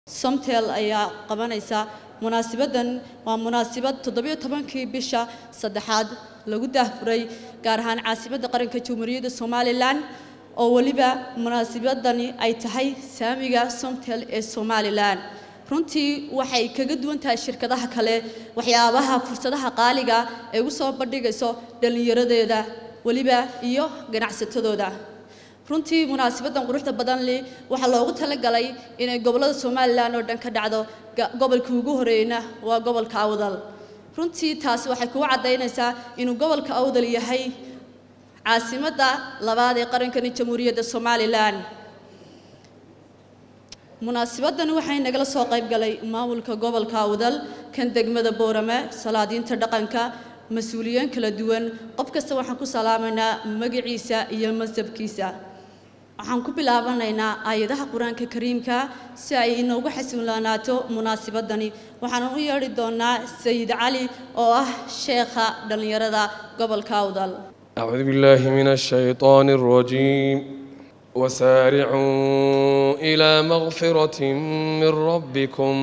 somtel ayaa qabanaysa munaasibadan waa munaasibad toddobiyo tobankii bisha saddexaad lagu daahfuray gaar ahaan caasimadda qaranka jamhuuriyadda somalilan oo weliba munaasibadani ay tahay saamiga somtel ee somalilan runtii waxay kaga duwan tahay shirkadaha kale waxyaabaha fursadaha qaaliga ee u soo bandhigayso dhallinyaradeeda weliba iyo ganacsatadooda runtii munaasibadan quruxda badan li waxaa loogu talagalay inay gobollada somalilan oo dhan ka dhacdo gobolkii ugu horeeyna waa gobolka awdal runtii taasi waxay kugu caddaynaysaa inuu gobolka awdal yahay caasimadda labaad ee qarankani jamhuuriyadda somalilan munaasibadani waxay nagala soo qayb galay maamulka gobolka awdal kan degmada boorame salaadiinta dhaqanka mas-uuliyiin kala duwan qof kasta waxaan ku salaamaynaa magaciisa iyo masabkiisa waxaan ku bilaabanaynaa aayadaha qur-aanka kariimka si ay inoogu xasuulaanaato munaasibadani waxaanan u yeedhi doonaa sayid cali oo ah sheekha dhallinyarada gobolka awdal أعوذ بالله من الشيطان الرجيم وسارعوا إلى مغفرة من ربكم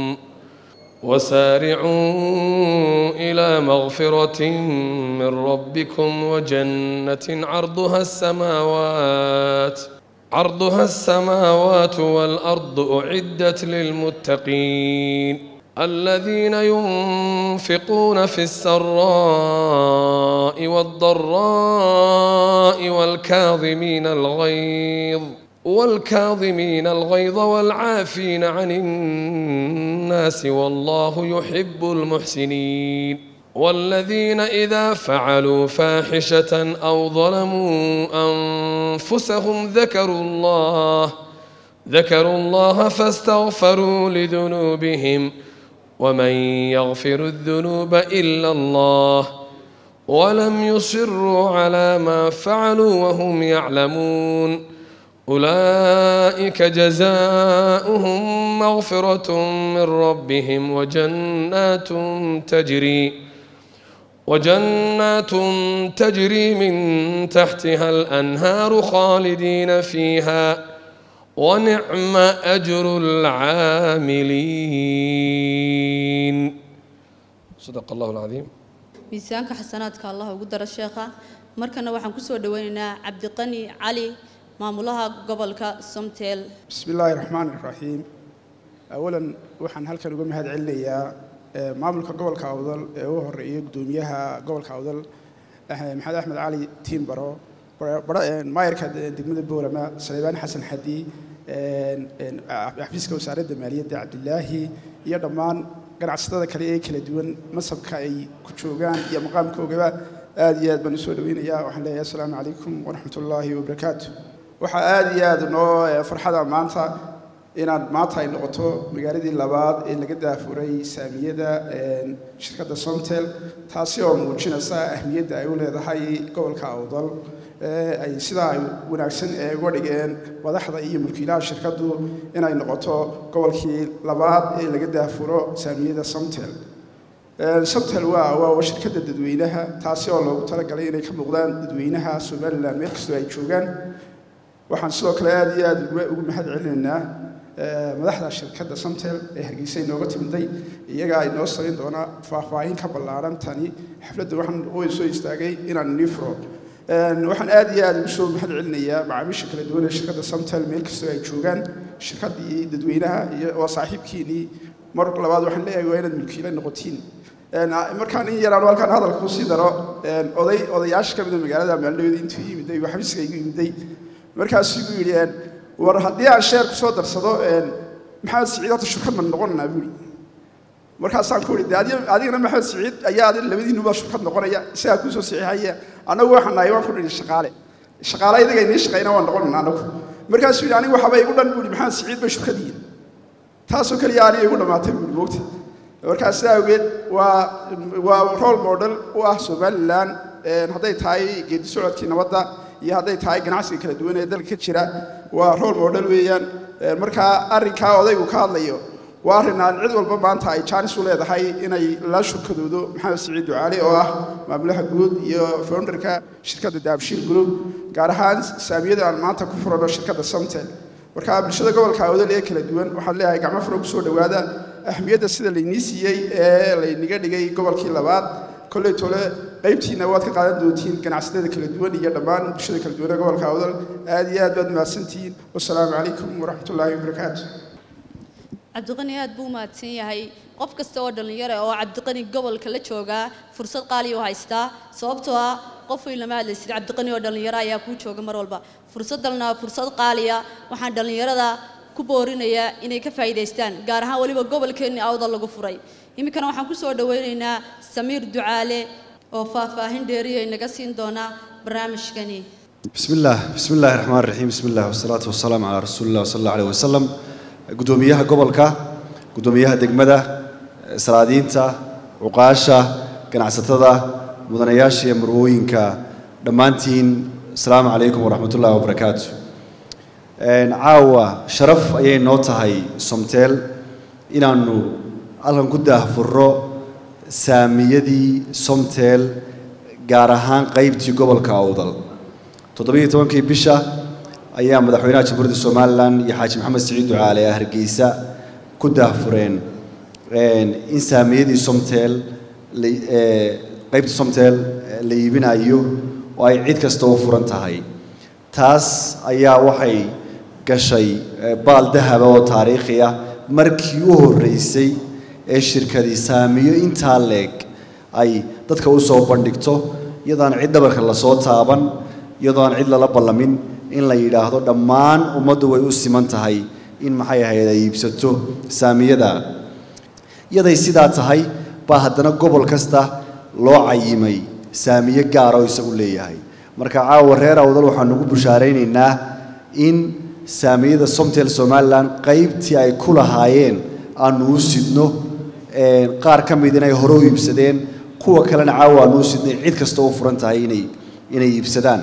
وسارعوا إلى مغفرة من ربكم وجنة عرضها السماوات عرضها السماوات والأرض أعدت للمتقين الذين ينفقون في السراء والضراء والكاظمين الغيظ والكاظمين الغيظ والعافين عن الناس والله يحب المحسنين والذين إذا فعلوا فاحشة أو ظلموا أنفسهم ذكروا الله ذكروا الله فاستغفروا لذنوبهم ومن يغفر الذنوب إلا الله ولم يصروا على ما فعلوا وهم يعلمون أولئك جزاؤهم مغفرة من ربهم وجنات تجري وجنات تجري من تحتها الأنهار خالدين فيها ونعم أجر العاملين صدق الله العظيم miisaanka xasanaadka allah ugu daro sheekha markana waxaan ku soo dhaweynaynaa cabdiqani cali maamulaha gobolka somtel bismi illaahi raxmaan iraxiim awalan waxaan halkan uga mahad celinayaa maamulka gobolka awdal ee u horeeyay gudoomiyaha gobolka awdal maxamed axmed cali tiimbaro maayarka degmada boorama saleebaan xasan xadi xafiiska wasaaradda maaliyadda cabdilaahi iyo dhammaan ganacsatada kale ee kala duwan masabka ay ku joogaan iyo maqaamkoogaba aad iyo aad baan usoo dhaweynayaa waxaan leeyahay assalaamu calaykum waraxmat ullaahi wabarakaatu waxaa aad iyo aad noo farxada maanta inaad maanta ay noqoto magaaladii labaad ee laga daafuray saamiyada shirkadda somtel taasi oo muujinaysa ahmiyadda ay u leedahay gobolka awdal ay sidaa ay wanaagsan ee uga dhigeen madaxda iyo mulkiilaha shirkaddu inay noqoto gobolkii labaad ee laga daafuro saamiyada somtel somtel waa waa shirkadda dadweynaha taasi oo loogu talagalay inay ka muuqdaan dadweynaha somalilan meel kastoo ay joogaan waxaan sidoo kale aad iyo aad ugu mahad celinaynaa madaxda shirkadda somtel ee hargeysa inooga timiday iyagaa inoo samayn doonaa faahfaahin ka ballaaran tani xafladda waxaan u soo istaagay inaan nii furo waxaan aad iyo aad ugu soo mahad celinayaa macaamiisha kala duwan ee shirkadda somtel meel kastoo ay joogaan shirkaddii dadweynaha iyo waa saaxiibkiinii mar labaad waxaan leeyahay waa inaad mulkiile noqotiin markaan in yaraan halkaan hadalka kusii daro oday odayaasha ka mida magaalada maalindhaweda intuu yimiday waa xafiiska igu yimiday markaasuu igu yidhi war haddii aan sheer kusoo darsado maxamed siciid horta shirkad ma noqonanaa buuri markaasaan ku idhi adigana maxamed siciid ayaa labadiinuba shirkad noqonaya isagaa kuusoo saxiixaya annagu waxaan nahay waan ku dhihi shaqaale shaqaale idaga inii shaqayna waan noqonana annagu markaasuu yidhi anigu waxaba igu dhan buuri maxamed siciid bay shirkad yihiin taasoo keliya aniga igu dhammaatay buuri moogta markaas sidaa awgeed waa waa role model u ah somalilan hadday tahay geedi socodkii nabadda iyo hadday tahay ganacsiga kala duwan ee dalka ka jira waa role model weeyaan markaa arrinkaa odaygu ka hadlayo waa arrin aan cid walba maanta ay jaanis u leedahay inay la shurkadoodo maxamed siciid ducaali oo ah maamulaha guud iyo founderka shirkadda daabshiil group gaar ahaan saamiyada aan maanta ku furano shirkadda somtel marka bulshada gobolka awdal ee kala duwan waxaan leeyahay gacmo furo kusoo dhowaada ahmiyadda sida laynii siiyey ee laynaga dhigay gobolkii labaad kolley tole qaybtiina waad ka qaadan doontiin ganacsatada kala duwan iyo dhammaan bulshada kala duwan ee gobolka awdal aad iyo aad baad mahadsantihiin wasalaamu calaykum waraxmatullaahi wabarakaatu cabdiqani aad buu u mahadsan yahay qof kasta oo dhallinyaro ah oo cabdiqani gobolka la joogaa fursad qaaliya u haystaa sababtoo ah qof weyn lama hadlaysid cabdiqani oo dhallinyaro ayaa kuu jooga mar walba fursadalna waa fursad qaaliya waxaan dhallinyarada ku boorinayaa inay ka faa'iidaystaan gaar ahaan weliba gobolkeenni awda lagu furay iminkana waxaan ku soo dhowaynaynaa samiir ducaale oo faahfaahin dheeriya inaga siin doona barnaamijkani بسم الله بسم الله الرحمن الرحيم بسم الله والصلاة والسلام على رسول الله صلى الله عليه وسلم قدوميها قبلك قدوميها دقمدة سرادينتا عقاشة قناعستدا مدنياشي مروينكا دمانتين السلام عليكم ورحمة الله وبركاته een caawa sharaf ayay noo tahay somteel inaannu halkan ku daahfurro saamiyadii somteel gaar ahaan qaybtii gobolka awdal toddobiyo tobankii bisha ayaa madaxweynaha jamhuuriyadda somalilan iyo xaaji maxamed siciid ducaale ee hargeysa ku daahfureen in saamiyadii somteel qaybtii somteel la iibinayo oo ay cid kasta u furan tahay taas ayaa waxay gashay baal dahaba oo taariikhi ah markii u horreysay ee shirkadii saamiyo intaa leeg ay dadka u soo bandhigto iyadaan cid dhabarka lasoo taaban iyadoo aan cid lala ballamin in la yidhaahdo dhammaan ummaddu way u siman tahay in maxay ahayd ay iibsato saamiyada iyaday sidaa tahay baa haddana gobol kasta loo cayimay saamiye gaara oo isagu leeyahay marka caawa reer awdal waxaan ugu bushaaraynaynaa in saamiyada somtel somalilan qaybtii ay ku lahaayeen aanu u sidno qaar ka mid inay hore u iibsadeen kuwa kalena caawa aanu u sidnay cid kasta u furan tahay inay inay iibsadaan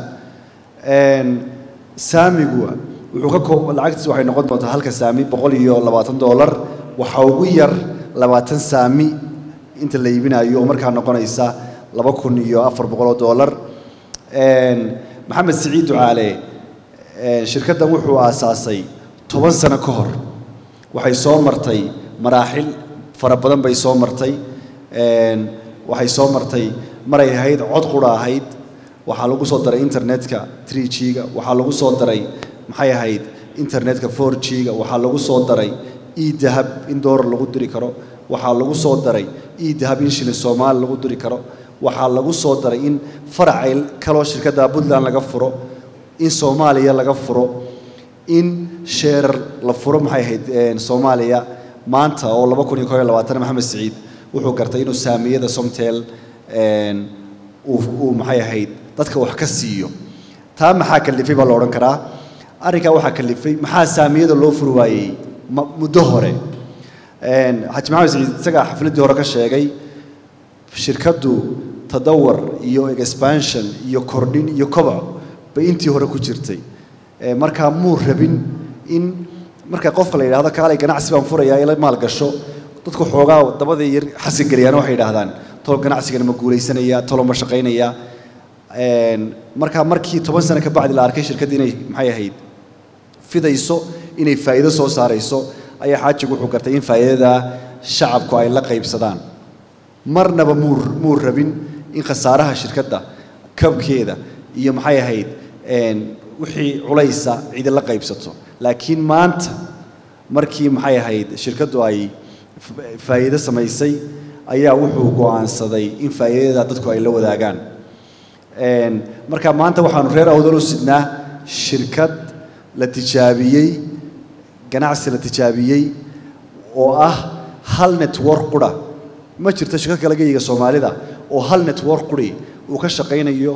saamigu wuxuu ka koob lacagtiis waxay noqon doontaa halka saami boqol iyo labaatan dollar waxa ugu yar labaatan saami inta la iibinayo oo markaa noqonaysa laba kun iyo afar boqol oo dollar maxamed siciid ducaale shirkaddan wuxuu aasaasay toban sano ka hor waxay soo martay maraaxil fara badan bay soo martay waxay soo martay maray ahayd cod qura ahayd waxaa lagu soo daray internetka 3G-ga waxaa lagu soo daray maxay ahayd internetka 4G-ga waxaa lagu soo daray e-dahab in doolar lagu diri karo waxaa lagu soo daray e-dahab in shilin soomaali lagu diri karo waxaa lagu soo daray in faracay kaloo shirkadda puntland laga furo in soomaaliya laga furo in sheerar la furo maxay ahayd soomaaliya maanta oo laba kun iyo koob iyo labaatan maxamed siciid wuxuu gartay inuu saamiyada somtel uu maxay ahayd dadka wax ka siiyo taa maxaa kalifay baa la odhan karaa arrinkaa waxaa kalifay maxaa saamiyada loo furi waayey muddo hore xaji maxamed siciid isagaa xafladdii hore ka sheegay shirkaddu tadawar iyo expansion iyo kordhin iyo koboc bay intii hore ku jirtay markaa muu rabin in marka qofka la yidhahdo kaalay ganacsi baan furayaa ila maal gasho dadku xoogaa dabadii yar xasin geliyaan waxay yidhaahdaan tolo ganacsigana ma guulaysanaya tolo ma shaqaynaya markaa markii toban sano ka bacdi la arkay shirkadda inay maxay ahayd fidayso inay faa'iido soo saarayso ayaa xaajigu wuxuu gartay in faa'iidada shacabku ay la qaybsadaan marnaba muu muu rabin in khasaaraha shirkadda kabkeeda iyo maxay ahayd wixii culaysa cidi la qaybsato laakiin maanta markii maxay ahayd shirkaddu ay faa'iido samaysay ayaa wuxuu go'aansaday in faa'iidada dadku ay la wadaagaan marka maanta waxaanu reer awdal u sidnaa shirkad la tijaabiyey ganacsi la tijaabiyey oo ah hal network qura ma jirto shirkad kale geyiga soomaalida oo hal network quri uu ka shaqaynayo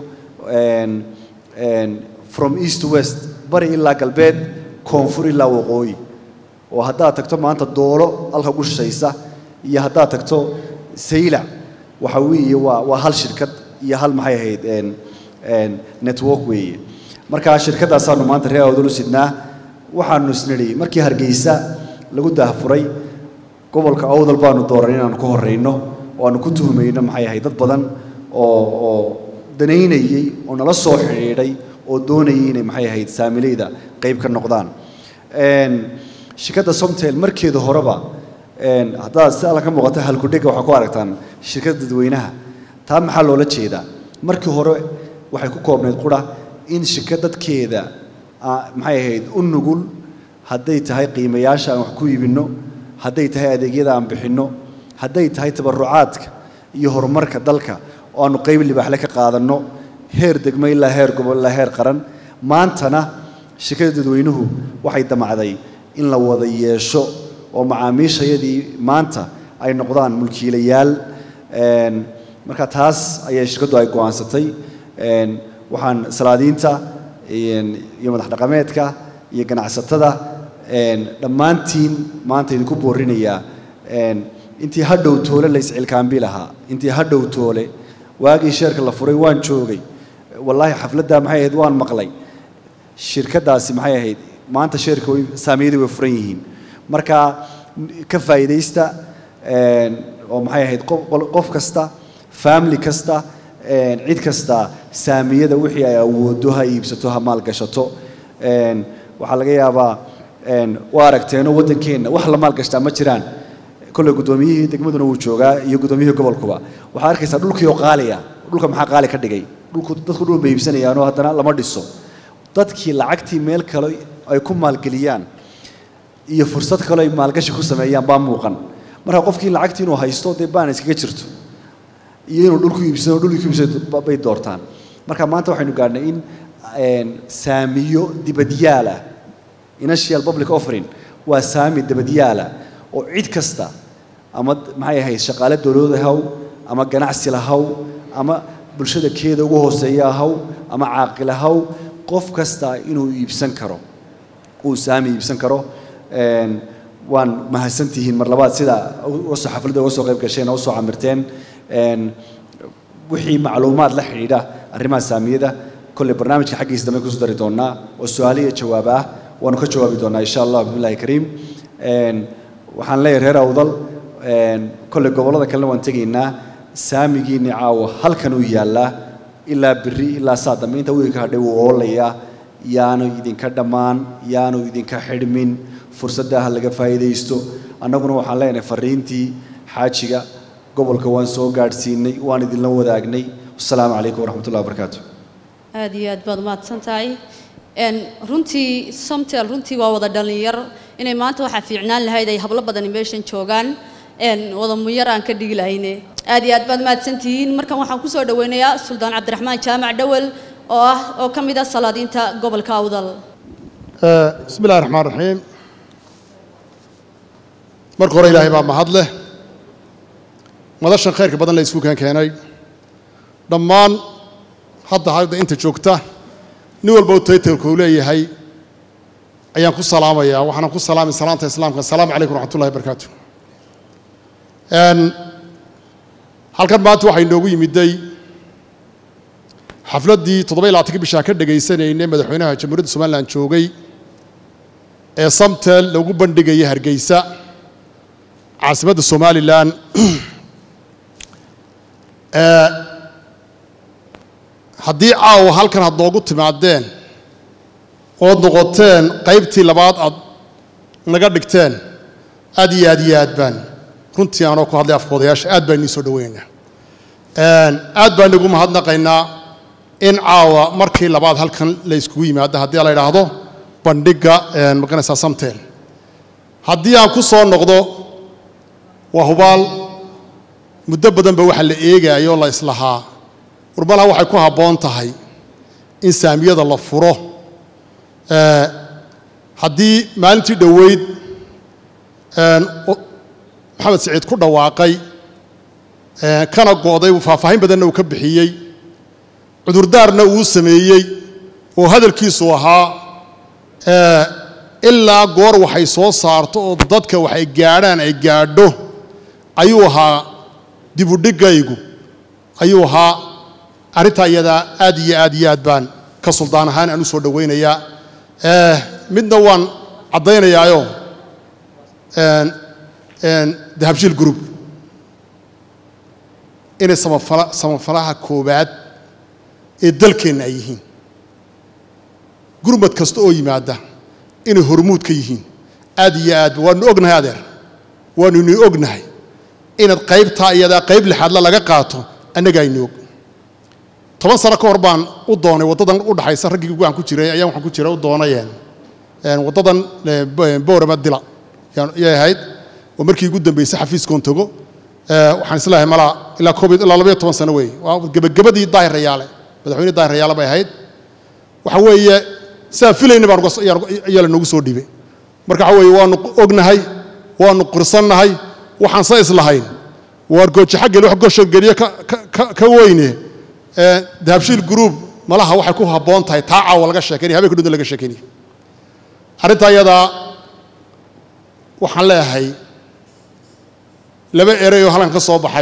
from east to west bari ilaa galbeed koonfur ilaa waqooyi oo haddaad tagto maanta doolo halka ugu shishaysa iyo haddaad tagto saylac waxa weeye waa waa hal shirkad iyo hal maxay ahayd network weeye markaa shirkaddaasaanu maanta reer awdal u sidnaa waxaanu isnidhi markii hargeysa lagu daahfuray gobolka awdal baanu dooran inaanu ku horreyno oo aanu ku tuhmayno maxay ahayd dad badan oo oo danaynayey oo nala soo xidhiidhay oo doonayay inay maxay ahayd saamilayda qayb ka noqdaan Een, shirkadda somtel markeeda horeba een, haddaad si alla ka muuqata halkudhega waxaa ku aragtaan shirkadda dadweynaha taa maxaa loola jeedaa markii hore waxay ku koobnayd qura in shirkad dadkeeda ah, maxay ahayd u nugul hadday tahay qiimayaasha aan wax ku iibinno hadday tahay adeegyada aan bixinno hadday tahay tabarucaadka iyo horumarka dalka oo aanu qayb libaaxle ka qaadanno heer degmo ilaa heer gobol ilaa heer qaran maantana shirkadda dadweynuhu waxay damacday in la wada yeesho oo macaamiishayadii maanta ay noqdaan mulkiilayaal Een, marka taas ayay shirkaddu ay go'aansatay Een, waxaan salaadiinta een, iyo madax dhaqameedka iyo ganacsatada een, dhammaantiin maanta idinku boorinayaa een, intii hadhow toole la iscilkaambi lahaa intii hadhow toole waagii sheerka la furay waan joogay wallaahi xafladda maxay ahayd waan maqlay shirkaddaasi maxay ahayd maanta sheerka way saamiyadii way furan yihiin marka ka faa'iidaysta een, oo maxay ahayd qof, qof kasta family kasta een, cid kasta saamiyada wixii ay awoodo ha iibsato ha maalgashato een, waxaa laga yaabaa een, waa aragteenoo waddankeenna wax la maalgashtaa ma jiraan kolley guddoomiyihii degmaduna wuu joogaa iyo guddoomiyihii gobolkuba waxaa arkaysaa dhulkii oo qaaliya dhulka maxaa qaali ka dhigay dhulku dadku dhul bay iibsanayaanoo haddana lama dhiso dadkii lacagtii meel kale ay ku maalgeliyaan iyo fursad kale ay maalgashi ku sameeyaan baa muuqan marka qofkii lacagtii inuu haysto dee baan iskaga jirto iyo inuu dhulku iibsano dhulku iibsano bay doortaan marka maanta waxaynu gaadhnay in een, saamiyo dibadyaala initial public offering waa saami dibadyaala oo cid kasta ama maxay ahayd shaqaale dowladda haw ama ganacsi lahaw ama bulshada keeda ugu hooseeya haw ama caaqil haw qof kasta inuu iibsan karo uu saami iibsan karo Een, waan mahadsantihiin mar labaad sida uga soo xafladda uga soo qayb gasheen oo usoo camirteen Een, wixii macluumaad la xidhiidha arrimaha saamiyada kolley barnaamijka xaggiisa dambe kusoo dari doonaa oo su-aalo iyo jawaab ah waanu ka jawaabi doonaa insha allah bismillahi kariim Een, waxaan leeyahay reer awdal een, kolley gobollada kalena waan tegaynaa saamigiinni caawa halkan uu yaallaa ilaa biri ilaa saa dambe inta wiilka hadhay wuu oolayaa yaanu idinka dhammaan yaanu idinka xidhmin fursadda ha laga faa'iidaysto annaguna waxaan leenahay fariintii xaajiga gobolka waan soo gaadhsiinay waan idinla wadaagnay wasalaamu calaykum waraxmatullahi wabarakaatu aad iyo aad baad mahadsan tahay Een, runtii somtel runtii waa wada dhalinyar inay maanta waxaa fiicnaan lahayd ay hablo badani meeshan joogaan Een, wada muyar aan ka dhigi lahayne aad iyo aad baad mahadsantihiin markan waxaan kusoo dhaweynayaa suldaan cabdiraxmaan jaamac dhawel oo ah oo ka mid ah salaadiinta gobolka awdal بسم الله الرحمن الرحيم marka hore ilaahay baa mahad leh madashan khayrka badan la isku keenkeenay dhammaan hadda hadda inta joogta nin walba u taytalku uu leeyahay ayaan ku salaamayaa waxaana ku salaamay salaanta islaamka asalaamu calaykum waraxmatullahi wabarakaatu Een, halkan maanta waxaa inoogu yimiday xafladdii toddoba iyo labaatanka bishaa ka dhegaysanaynay madaxweynaha jamhuuriyadda somalilan joogay ee samtel lagu bandhigaya hargeysa caasimadda somalilan Ee, haddii caawa halkan had noogu timaadeen ood noqoteen qaybtii labaad aad naga dhigteen aad iyo aad iyo aad baan runtii aanoo ku hadlay afkoodayaasha aad baan idiin soo dhoweynaynaa Een, aad baan igu mahadnaqaynaa in caawa markii labaad halkan la iskugu yimaado haddii la idhaahdo bandhigga een, maqanaysaa samtel haddii aan ku soo noqdo waa hubaal muddo badanba waxa la eegayo la islahaa warbalaha waxay ku habboon tahay in saamiyada la furo Ee, haddii maalintii dhoweyd een, o- maxamed siciid ku dhawaaqay ee, kana go'day faahfaahin badanna uu ka bixiyey cudurdaarna uu sameeyey oo hadalkiisu ahaa ee, ilaa goor waxay soo saarto oo dadka waxay gaadhaan ay gaadho ayuu ahaa dibudhigaygu ayuu ahaa arrintaa iyadaa aad iyo aad iyo aad baan ka suldaan ahaan aan u soo dhowaynayaa Eh, midna waan caddaynayaayo een, een, dahabshiil group inay samafala samafalaha koowaad ee dalkeenna ay yihiin gurmad kasta oo yimaada inay hormuud ka yihiin aad iyo aad waanu ognahay adeer waanu ini ognahay inaad qaybtaa iyadaa qayb lixaadla laga qaato annagaa ini og toban sano ka hor baan u doonay waddadan u dhaxaysa raggii waan ku jiray ayaan waxaan ku jiray u doonayeen waddadan boorama dila yay ahayd oo markii ugu dambeysay xafiiskoon togo waxaan islahay malaa ilaa koob ilaa labayo toban sano weeye waa gebagabadii daahir rayaale madaxweyne daahir rayaale bay ahayd waxa weeye sidaan filayna baan ayaa lanoogu soo dhiibay marka waxa weeye waanu ognahay waanu qirsannahay waxaan sa islahayn waar gooji xaggeli wax gosha geliye ka weyne dahabshiil group malaha waxay ku habboon tahay taa caawa laga sheekeynaya habeenka dhunta laga sheekeynaya arrintaa iyadaa waxaan leeyahay laba erey oo halkan ka soo baxay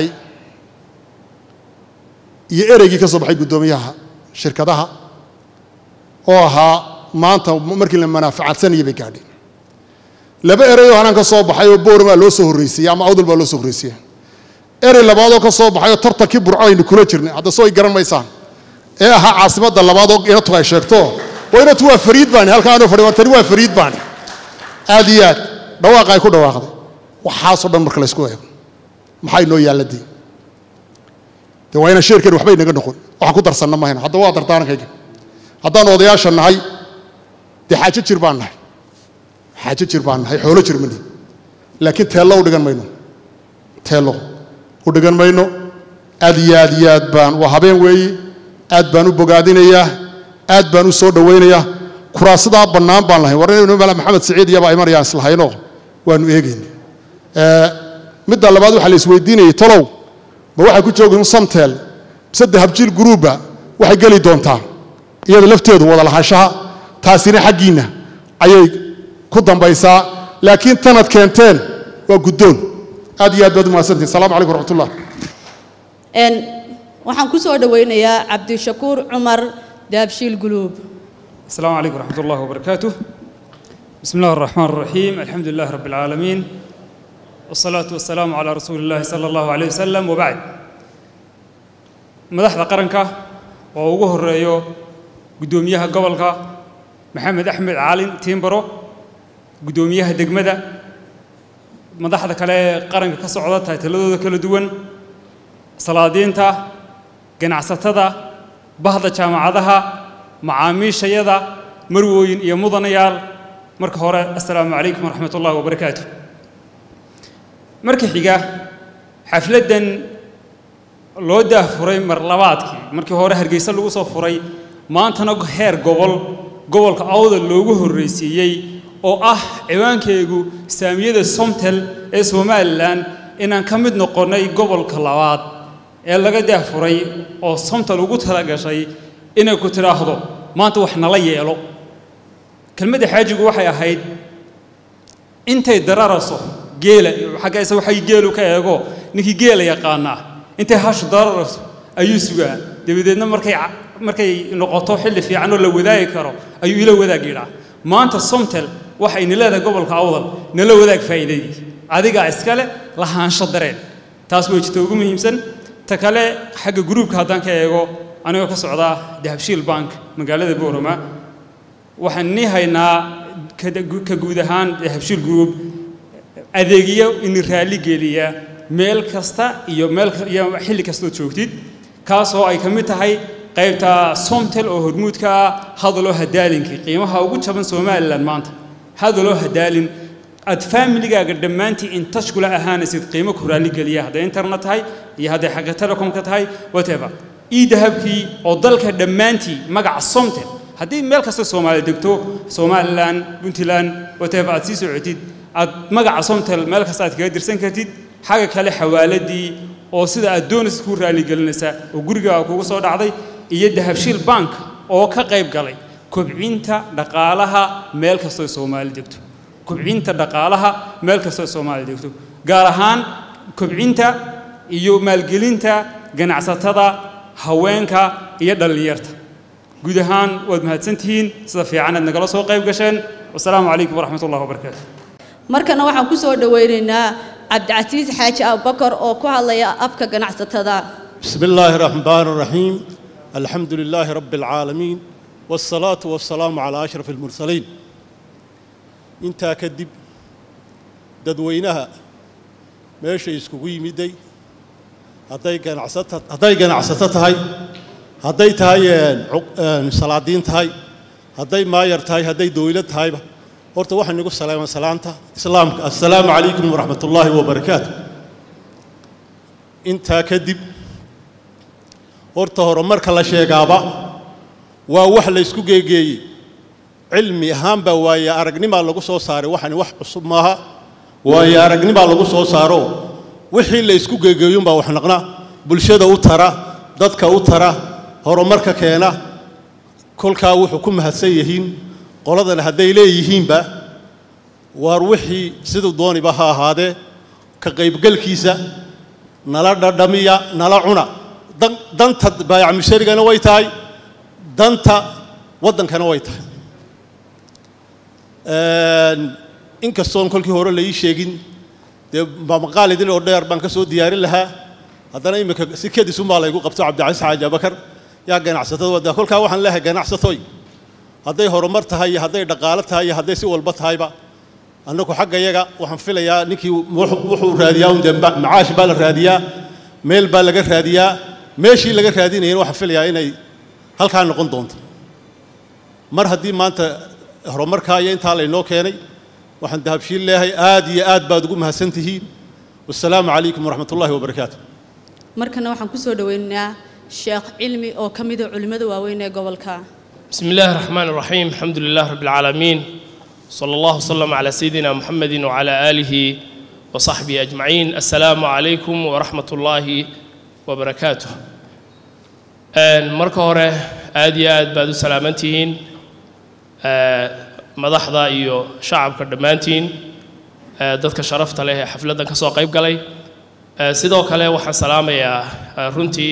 iyo ereygii ka soo baxay guddoomiyaha shirkadaha oo ahaa maanta markii la manaaficadsanayay bay gaadheen laba erey oo halkan ka soo baxay oo boormaa loo soo horreysiiyey ama awdal baa loo soo horreysiya erey labaadoo ka soo baxay oo tartankii burcadaynu kula jirnay hadda soo ay garan maysaan ee ahaa caasimadda labaad oo inatu ay sheegto waa inatu waa fariid baani halkaa aanu fadhi tani waa fariid baani aad iyo aad dhawaaqa ay ku dhawaaqday waxaasoo dhan marka laysku eego maxaa inoo yaalladii dee waa inaan sheerkeen waxba inaga noqon waxaan ku darsanna mahayno hadda waa dardaarankayga haddaan odayaasha nahay dee xaajo jir baan nahay xaajo jir baan nahay xoolo jir mani laakiin teello u dhigan mayno teello u dhigan mayno aad iyo aad iyo aad baan waa habeen weeye aad baan u bogaadinayaa aad baan u soo dhowaynayaa kuraasidaa bannaan baan lahayn war inaynu mala maxamed siciid iyaba ay marayaan islahaynoo waanu eegayna midda labaad waxaa la isweydiinayay talow ma waxay ku joogin samteel mise dahabjiil guruubba waxay geli doontaa iyada lafteedu wada lahaanshaha taasina xaggiinna ayay ku dambaysaa laakiin tanad keenteen waa guddoon aad iyo aad baad u mahadsantihin salamu calaykum waraxmatullah waxaan ku soo dhowaynayaa cabdishakuur cumar dahabshiil guluub السلام عليكم ورحمة الله وبركاته بسم الله الرحمن الرحيم الحمد لله رب العالمين والصلاة والسلام على رسول الله صلى الله عليه وسلم وبعد مدحda qaranka oo ugu horeeyo gudoomiyaha gobolka maxamed axmed caalin tiimbaro gudoomiyaha degmada madaxda kale ee qaranka ka socda taytaladooda kala duwan salaadiinta ganacsatada bahda jaamacadaha macaamiishayada marwooyin iyo mudanayaal marka hore assalaamu calaykum waraxmat ullahi wabarakaatu marka xiga xafladdan loo daahfuray mar labaadkii markii hore hargeysa lagu soo furay maantana heer gobol gobolka awdal loogu horreysiiyey oo ah ciwaankeegu saamiyada somtel ee somalilan inaan ka mid noqonnay gobolka labaad ee laga daahfuray oo somtel ugu tala gashay inay ku tidhaahdo maanta wax nala yeelo kelmadda xaajigu waxay ahayd intay dararayso geela xagga isa waxay geelu ka eego ninkii geela yaqaanaa intay hashu dararayso ayuu sugaa dabadeedna markay markay noqoto xilli fiican oo la wadaagi karo ayuu ila wadaag yidhaa maanta somtel waxayna leedahay gobolka awdal nala wadaag faa'iidadii adigaa iskale lahaansho dareen taas way jirta ugu muhiimsan ta kale xagga gruubka haddaan ka eego anigoo ka socdaa dahabshiil bank magaalada boorama waxaan nii haynaa ka guud ahaan dahabshiil group adeegyo ini raalli geliya meel kasta iyo meel iyo xilli kastood joogtid kaasoo ay ka mid tahay qaybta somtel oo hormuudka ah hadaloo hadaalinkii qiimaha ugu jaban somalilan maanta hadaloo hadaalin aad familigaaga dhammaantii in touch kula ahaanaysid qiimo ku raalli geliya hadday internet tahay iyo hadday xagga telecomka tahay whatever ii dahabkii oo dalka dhammaantii magaca somtel haddii meel kasta soomaali degto somalilan puntland whatever aad sii socotid aad magaca somtel meel kasta aad kaga dirsan kartid xagga kale xawaaladii oo sida aad doonaysa ku raaligelinaysa oo gurigaaga kugu soo dhacday iyo dahabshiil bank oo ka qayb galay kobcinta dhaqaalaha meel kastoo soomaali degto kobcinta dhaqaalaha meel kastoo soomaali degto gaar ahaan kobcinta iyo maalgelinta ganacsatada haweenka iyo dhallinyarta guud ahaan waad mahadsantihiin sida fiican aad nagala soo qayb gasheen wasalaamu calaykum waraxmat ullahi wabarakaatu markana waxaan ku soo dhowaynaynaa cabdicasiis xaaji abubakar oo ku hadlaya afka ganacsatada بسم الله الرحمن الرحيم الحمد لله رب العالمين والصلاة والسلام على أشرف المرسلين intaa kadib dadweynaha meesha iskugu yimiday hadday ganacsata hadday ganacsato tahay hadday tahay salaadiin tahay hadday maayar tahay hadday dowlad tahayba horta waxaan igu salaaman salaanta islaamka assalaamu calaykum waraxmat ullaahi wabarakaatu intaa kadib horta horumarka la sheegaaba waa wax la ysku geegeeyey cilmi ahaanbaa waaye aragnimaa lagu soo saaray waxani wax cusub maaha waaye aragnimaa lagu soo saaro wixii la ysku geegeeyunbaa wax naqna bulshada u tara dadka u tara horumarka keena kolkaa wuxuu ku mahadsan yihiin qoladan hadday leeyihiinba waar wixii siduu dooniba ha ahaadee ka qaybgalkiisa nala dhadhamiya nala cuna danta baayac musharigana way tahay danta waddankana way tahay inkastoon kolkii hore la ii sheegin dee maqaalidin oo dheer baan ka soo diyaarin lahaa haddana iminka si kedisunbaa laygu qabto cabdicasiis xaaji abakar yaa ganacsatada wadda kolkaa waxaan leeyahay ganacsatoy hadday horumar tahay iyo hadday dhaqaalo tahay iyo hadday si walba tahayba annagu xagga yaga waxaan filayaa ninkii wuxuu raadiyaa un dee macaash baa la raadiyaa meel baa laga raadiyaa meeshii laga raadinayana waxaan filayaa inay halkaa noqon doonto mar haddii maanta horumarkaa iyo intaa laynoo keenay waxaan dahabshiin leeyahay aad iyo aad baad ugu mahadsan tihiin wassalaamu calaykum waraxmat ullaahi wabarakaatu markana waxaan ku soo dhoweynaynaa sheekh cilmi oo ka mida culimmada waaweyn ee gobolka بسم الله الرحمن الرحيم الحمد لله رب العالمين صلى الله وسلم على سيدنا محمد وعلى آله وصحبه أجمعين السلام عليكم ورحمة الله وبركاته marka hore aad iyo aad baad u salaamantihiin madaxda iyo shacabka dhammaantiin dadka sharafta leh ee xafladdan ka soo qayb galay sidoo kale waxaan salaamayaa runtii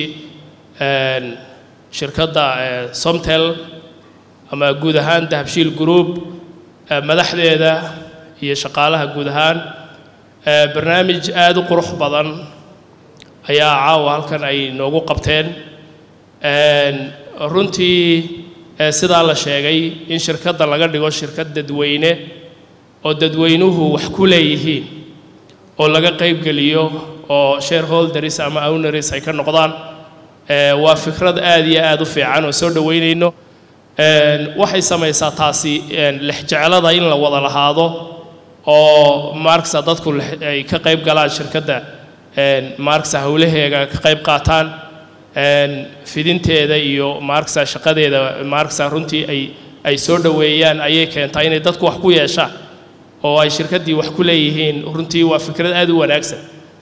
shirkadda somtel ama guud ahaan dahabshiil group madaxdeeda iyo shaqaalaha guud ahaan barnaamij aad u qurux badan ayaa caawa halkan ay noogu qabteen runtii sidaa la sheegay in shirkadda laga dhigo shirkad dadweyne oo dadweynuhu wax ku leeyihiin oo laga qaybgeliyo oo shareholders ama owners ay ka noqdaan waa fikrad aad iyo aad u fiican oo soo dhoweynayno waxay samaysaa taasi lexjeclada in la wada lahaado oo maarksa dadku ay ka qayb galaan shirkadda maarksa howlaheega ka qayb qaataan fidinteeda iyo maarksa shaqadeeda maarksa runtii ay ay soo dhoweeyaan ayay keentaa inay dadku wax ku yeeshaan oo ay shirkaddii wax ku leeyihiin runtii waa fikrad aad u wanaagsan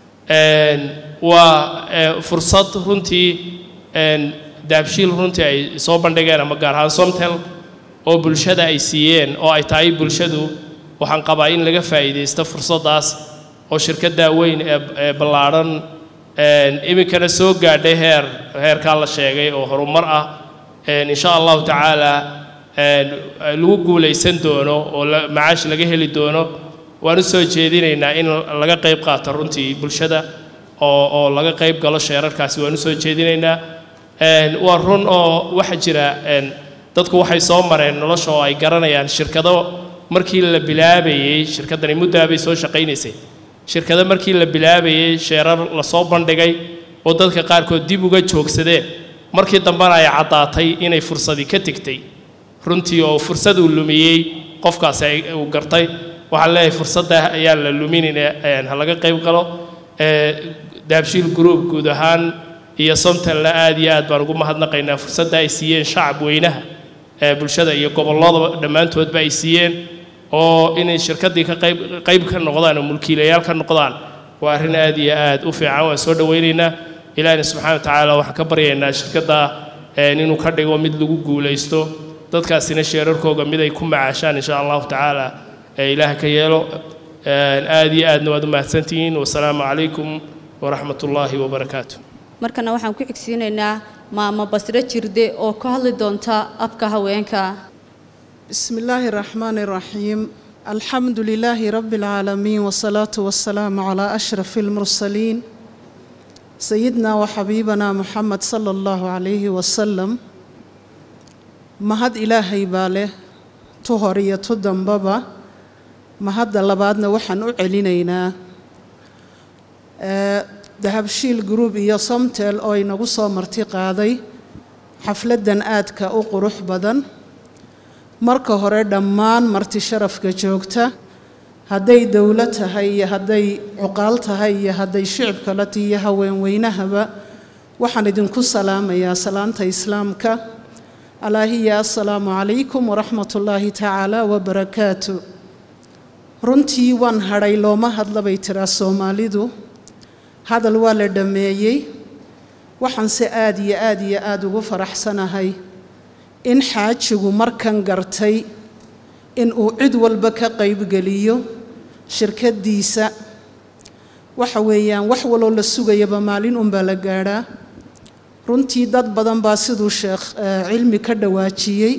waa fursad runtii daabshiil runtii ay soo bandhigeen ama gaar ahaan somtel oo bulshada ay siiyeen oo ay tahay bulshadu waxaan qabaa in laga faa'iidaysto fursaddaas oo shirkaddaa weyn ee ballaadhan iminkana soo gaadhay heer heerkaa la sheegay oo horumar ah insha allahu tacaala lagu guulaysan doono oo macaash laga heli doono waan u soo jeedinaynaa in laga qayb qaato runtii bulshada oo oo laga qayb galo sheerarkaasi waan u soo jeedinaynaa waa run oo waxaa jira dadku waxay soo mareen nolosha oo ay garanayaan shirkado markii la bilaabayey shirkaddani muddaa bay soo shaqaynaysay shirkado markii la bilaabayey sheerar lasoo bandhigay oo dadka qaarkood dib uga joogsadeen markii dambena ay caddaatay inay fursadii ka tegtay runtii oo fursad uu lumiyey qofkaasi uu gartay waxaan leeyahay fursadda ayaan la luminayna ha laga qayb galo daabshiil group guud ahaan iyo somtelna aad iyo aad baan ugu mahadnaqaynaa fursadda ay siiyeen shacab weynaha ee bulshada iyo gobolladaba dhammaantoodba ay siiyeen oo inay shirkaddii ka qayb qayb ka noqdaan oo mulkiilayaal ka noqdaan waa arrin aad iyo aad u fiican waan soo dhowaynaynaa ilaahina subxana wa tacaala waxaan ka baryaynaa shirkadda inuu ka dhigo mid lagu guulaysto dadkaasina sheerarkooga mid ay ku macaashaan insha allahu tacaala ee ilaah ka yeelo aad iyo aadna waad u mahadsantihiin wasalaamu calaykum waraxmat ullaahi wabarakaatu markana waxaan ku xigsiinaynaa maamo basre jirde oo ka hadli doonta afka haweenka بسم الله الرحمن الرحيم الحمد لله رب العالمين والصلاة والسلام على أشرف المرسلين سيدنا وحبيبنا محمد صلى الله عليه وسلم مهد إلهي باله تهرية دنبابا mahadda labaadna waxaan u celinaynaa ee, dahabshiil group iyo somtel oo inagu soo marti qaaday xafladdan aadka u qurux badan marka hore dhammaan marti sharafka joogta hadday dowlad tahay iyo hadday cuqaal tahay iyo hadday shicibka la tihi iyo haweenweynahaba waxaan idinku salaamayaa salaanta islaamka alaahiya assalaamu calaykum waraxmat ullaahi tacaala wabarakaatu runtii waan hadhay looma hadla bay tiraa soomaalidu hadal waa la dhammeeyey waxaanse aad iyo aad iyo aada ugu faraxsanahay in xaajigu markan gartay in uu cid walba ka qaybgeliyo shirkaddiisa waxa weeyaan wax waloo la sugayaba maalin unbaa la gaadhaa runtii dad badan baa siduu sheekh eh, cilmi ka dhawaajiyey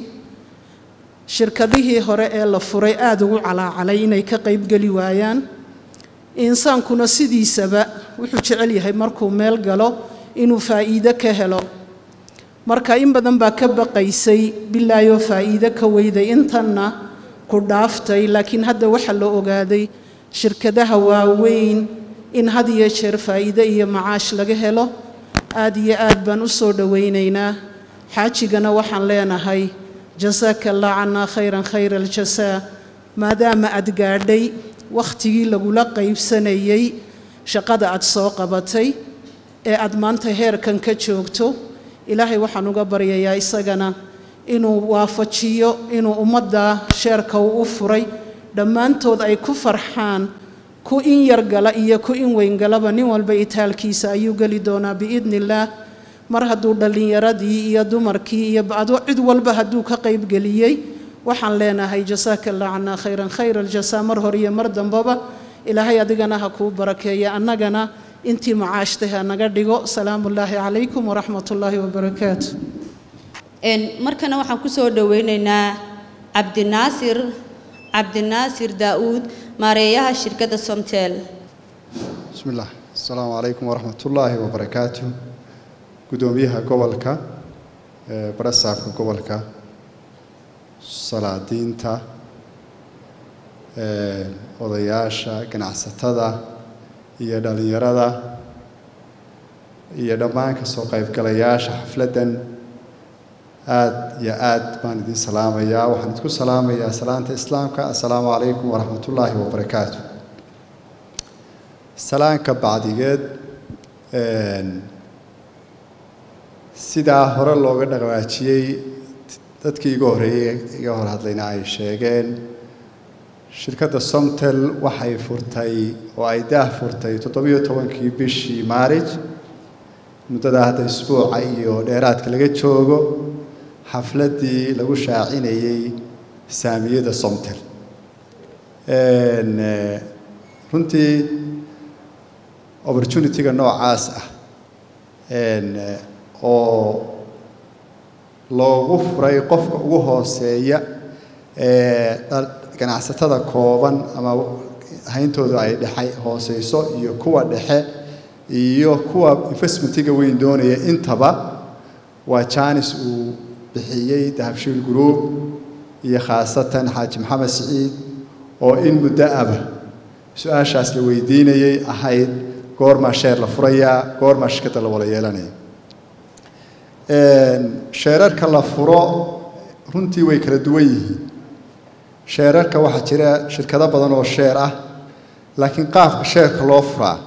shirkadihii hore ee la furay aada ugu calaacalay inay ka qaybgeli waayaan insaankuna sidiisaba wuxuu jecel yahay markuu meel galo inuu faa'iido ka helo marka in badan baa ka baqaysay bilaayoo faa'iido ka weyday intanna ku dhaaftay laakiin hadda waxaa la ogaaday shirkadaha waaweyn in had iyo jeer faa'iido iyo macaash laga helo aad iyo aad baan u soo dhowaynaynaa xaajigana waxaan leenahay jasaaka allah cannaa khayran khayra aljasaa maadaama aad gaadhay wakhtigii lagula qaybsanayey shaqada aad soo qabatay ee aad maanta heerkan ka joogto ilaahay waxaan uga baryayaa isagana inuu waafajiyo inuu ummadda sheerka uu u furay dhammaantood ay ku farxaan ku in yar gala iyo ku in weyn galaba nin walba itaalkiisa ayuu geli doonaa biidni illaah mar hadduu dhallinyaradii iyo dumarkii iyo ado cid walba hadduu ka qaybgeliyey waxaan leenahay jasaaka allah cannaa khayran khayra aljasaa mar hore iyo mar dambaba ilaahay adigana ha kuu barakeeya annagana intii macaashtay ha naga dhigo salaamu ullaahi calaykum waraxmat ullaahi wabarakaatu Een, markana waxaan ku soo dhoweynaynaa cabdinaasir cabdinaasir daa'uud maareeyaha shirkadda somtel بسم الله السلام عليكم ورحمة الله وبركاته قدوميها قبلك برسافك قبلك صلاة دينتا odayaasha ganacsatada iyo dhalinyarada iyo dhammaan kasoo qaybgalayaasha xafladdan aad iyo aad baan idin salaamayaa waxaan idinku salaamayaa salaanta islaamka assalaamu calaykum waraxmat ullaahi wabarakaatu salaanka bacdigeed sidaa hore looga dhaqaajiyey dadkii iga horreeyey iga hor hadlayna ay sheegeen shirkadda somtel waxay furtay oo ay daah furtay toddobiyo tobankii bishii maarij muddadaa hadda isbuuca iyo dheeraadka laga joogo xafladdii lagu shaacinayey saamiyada somtel runtii opportunity-ga noocaas ah oo loogu furay qofka ugu hooseeya ee ganacsatada kooban ama hayntooda ay dhexe hooseyso iyo kuwa dhexe iyo kuwa investmentiga weyn doonaya intaba waa janis uu bixiyey dahabshiil group iyo khaasatan xaaji maxamed siciid oo in muddo aba su-aashaas la weydiinayay ahayd goormaa sheer la furayaa goormaa shirkadda la wada yeelanaya sheerarka la furo runtii way kala duwan yihiin sheerarka waxaa jira shirkado badan oo sheer ah laakiin qaabka sheerka loo furaa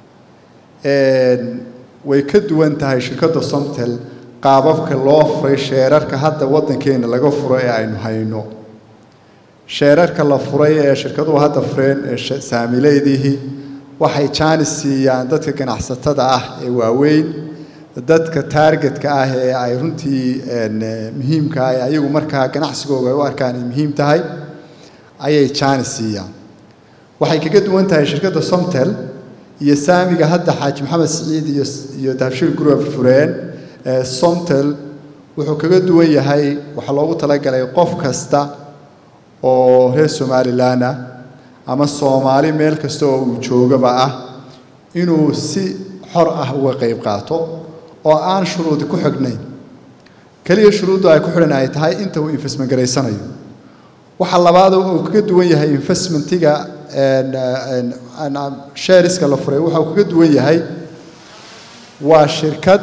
way ka duwan tahay shirkadda somtel qaababka loo furay sheerarka hadda waddankeena laga furo ee aynu hayno sheerarka la furay ee shirkaduhu hadda fureen ee saamileydihii waxay jaanis siiyaan dadka ganacsatada ah ee waaweyn dadka taargetka ah ee ay runtii muhiimka ah ee ayagu markaa ganacsigooga ay u arkaan ay muhiim tahay ayay jaanis siiyaan waxay kaga duwan tahay shirkadda somtel iyo saamiga hadda xaaji maxamed siciid iyo iyo dahabshiil group fureen somtel wuxuu kaga duwan yahay waxaa loogu talagalay qof kasta oo reer somalilan ah ama soomaali meel kasta oo uu joogaba ah inuu si xor ah uga qayb qaato oo aan shuruudi ku xignayn keliya shuruuddu ay ku xidhan ay tahay inta uu investment garaysanayo waxa labaad oo uu kaga duwan yahay investmentiga shareska la furay waxa uu kaga duwan yahay waa shirkad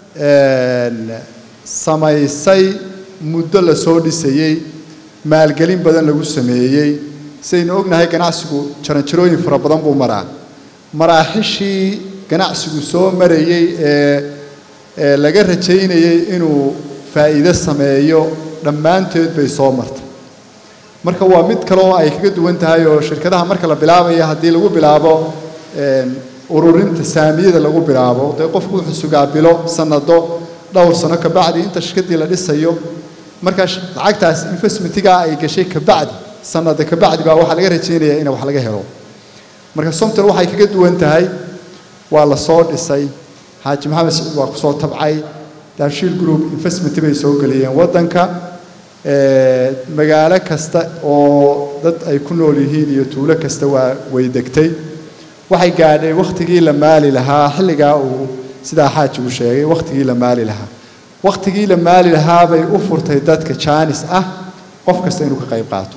samaysay muddo la soo dhisayey maalgelin badan lagu sameeyey sidaynu ognahay ganacsigu jaranjarooyin fara badan buu maraa maraaxishii ganacsigu soo marayey ee ee laga rajaynayey inuu faa'iido sameeyo dhammaanteed bay soo martay marka waa mid kale oo ay kaga duwan tahay oo shirkadaha marka la bilaabaya haddii lagu bilaabo ururinta saamiyada lagu bilaabo dee qofku wuxuu sugaa bilo sanado dhowr sano kabacdi inta shirkadii la dhisayo markaa lacagtaas investmentigaa ay gashay kabacdi sanada kabacdi baa waxaa laga rajaynayaa in wax laga helo marka somtel waxay kaga duwan tahay waa la soo dhisay xaaji maxamed siciid waa kusoo tabcay daabshiil group investment bay soo geliyeen waddanka magaalo kasta oo dad ay ku nool yihiin iyo tuulo kasta waa way degtay waxay gaadhay wakhtigii la maali lahaa xilligaa uu sidaa xaajigu sheegay wakhtigii la maali lahaa wakhtigii la maali lahaa bay u furtay dadka jaanis ah qof kasta inuu ka qayb qaato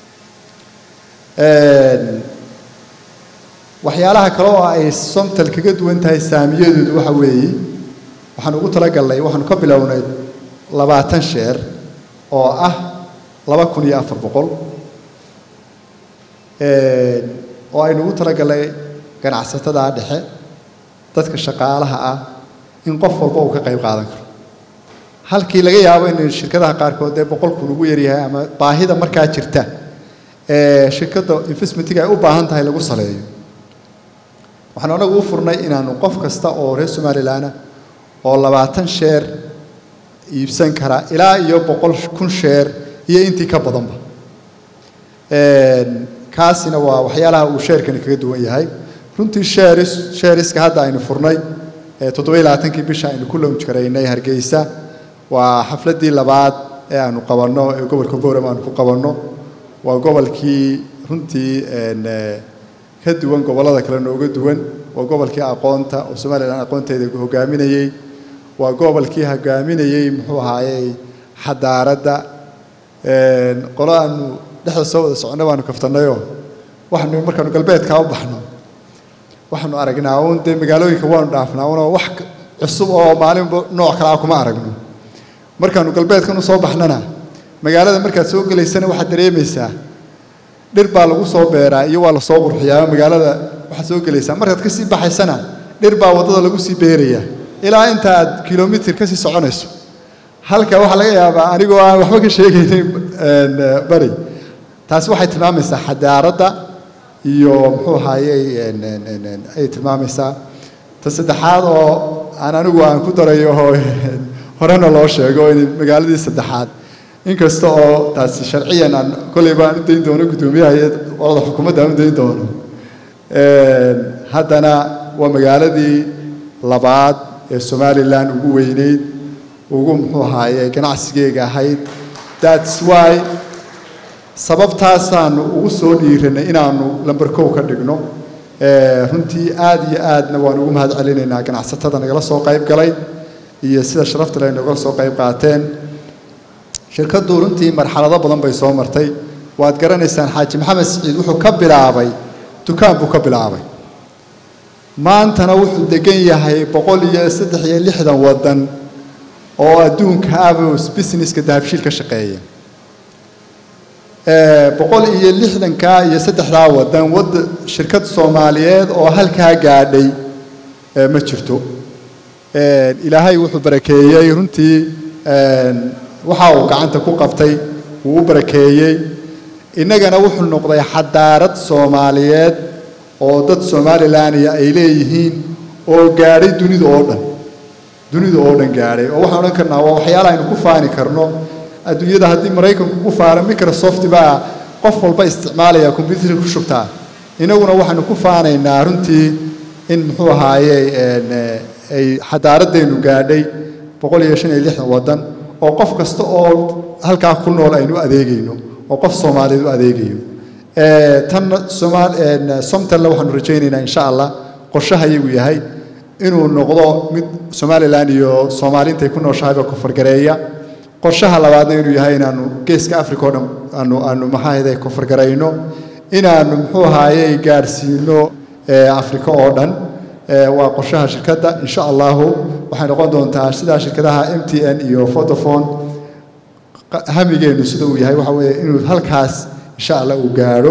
waxyaalaha kale oo ay somtal kaga duwan tahay saamiyadoodu waxa weeye waxaan ugu talagalnay waxaanu ka bilownay labaatan sheer oo ah laba kun iyo afar boqol oo aynu ugu talagalnay ganacsatada dhexe dadka shaqaalaha ah in qof walba uu ka qayb qaadan karo halkii laga yaabo in shirkadaha qaarkood dee boqol kun ugu yaryahay ama baahida markaa jirta ee shirkadda investmentiga ay u baahan tahay lagu saleeyo waxaanu anagu u furnay inaanu qof kasta oo reer somalilanah oo labaatan sheer iibsan kara ilaa iyo boqol kun sheer iyo intii ka badanba kaasina waa waxyaalaha uu sheerkani kaga duwan yahay runtii sheeris sheeriska hadda aynu furnay toddoba iyo labaatankii bisha aynu ku lownj garaynay hargeysa waa xafladdii labaad ee aanu qabanno ee gobolka boram aanu ku qabanno waa gobolkii runtii ka duwan gobollada kale nooga duwan waa gobolkii aqoonta oo somalilan aqoonteeda hogaaminayey waa gobolkii hogaaminayey muxuu ahaayey xadaaradda qolo aanu dhexda soo wada soconno baanu kaftannayoo waxaanu markaanu galbeedkaa u baxno waxaanu aragnaa uun dee magaalooyinka waanu dhaafnaa unoo wax cusub oo maalinba nooc kalaa kuma aragno markaanu galbeedkan u soo baxnana magaalada markaad soo gelaysana waxaad dareemaysaa dhir baa lagu soo beeraa iyo waa la soo qurxiyaa magaalada waxaad soo gelaysaa markaad ka sii baxaysana dhir baa waddada lagu sii beerayaa ilaa inta aad kilomitir ka sii soconayso halka waxaa laga yaabaa anigoo aan waxba ka sheegaynin bari taasi waxay tilmaamaysaa xadaaradda iyo muxuu ahaayey ayay tilmaamaysaa ta saddexaad oo aan anigu aan ku darayo oo horena loo sheego in magaaladii saddexaad inkasta oo taasi sharciyan aan kolleyba aan u dayn doono guddoomiyaha iyo qolada xukuumadda aan u dayn doono haddana waa magaaladii labaad ee somalilan ugu weyneyd ugu muxuu ahaaye ganacsigeega ahayd thats why sababtaasaanu ugu soo dhiiranay inaanu lamber kow ka dhigno runtii aad iyo aadna waan ugu mahad celinaynaa ganacsatada nagala soo qayb galay iyo sida sharafta leh nagala soo qayb qaateen shirkaddu runtii marxalado badan bay soo martay waad garanaysaan xaaji maxamed siciid wuxuu ka bilaabay dukaan buu ka bilaabay maantana wuxuu degan yahay boqol iyo saddex iyo lixdan waddan oo adduunka abos businesska dahabshiil ka shaqeeya boqol iyo lixdankaa iyo saddexdaa waddan wadda shirkad soomaaliyeed oo halkaa gaadhay ma jirto ilaahay wuxuu barakeeyey runtii waxa uu gacanta ku qabtay wuu u barakeeyey innagana wuxuu noqday xadaarad soomaaliyeed oo dad somalilandia ay leeyihiin oo gaadhay dunida oo dhan dunida oo dhan gaadhay oo waxaan odhan karnaa waa waxyaala aynu ku faani karno adduunyada haddii maraykanku ku faara microsoft baa qof walba isticmaalaya combyuutarka ku shubtaa innaguna waxaanu ku faanaynaa runtii in muxuu ahaaye ay xadaaraddeenu gaadhay boqol iyo shan iyo lixdan waddan oo qof kasta oo halkaa ku nool aynu adeegayno oo qof soomaaliyeed u adeegayo tan somtalna waxaanu rajaynaynaa insha allah qorshaha iyagu yahay inuu noqdo mid somalilan iyo soomaali intay ku nooshahayba kofargareeya qorshaha labaadna inuu yahay inaanu geeska africa oo dhan aanu aanu maxaahayde kofargarayno inaanu muxuu ahaayey gaadhsiino africa oo dhan waa qorshaha shirkadda insha allahu waxay noqon doontaa sidaa shirkadaha m t n iyo vodafone hamigeenu sida uu yahay waxa weeye inuu halkaas insha allah uu gaadho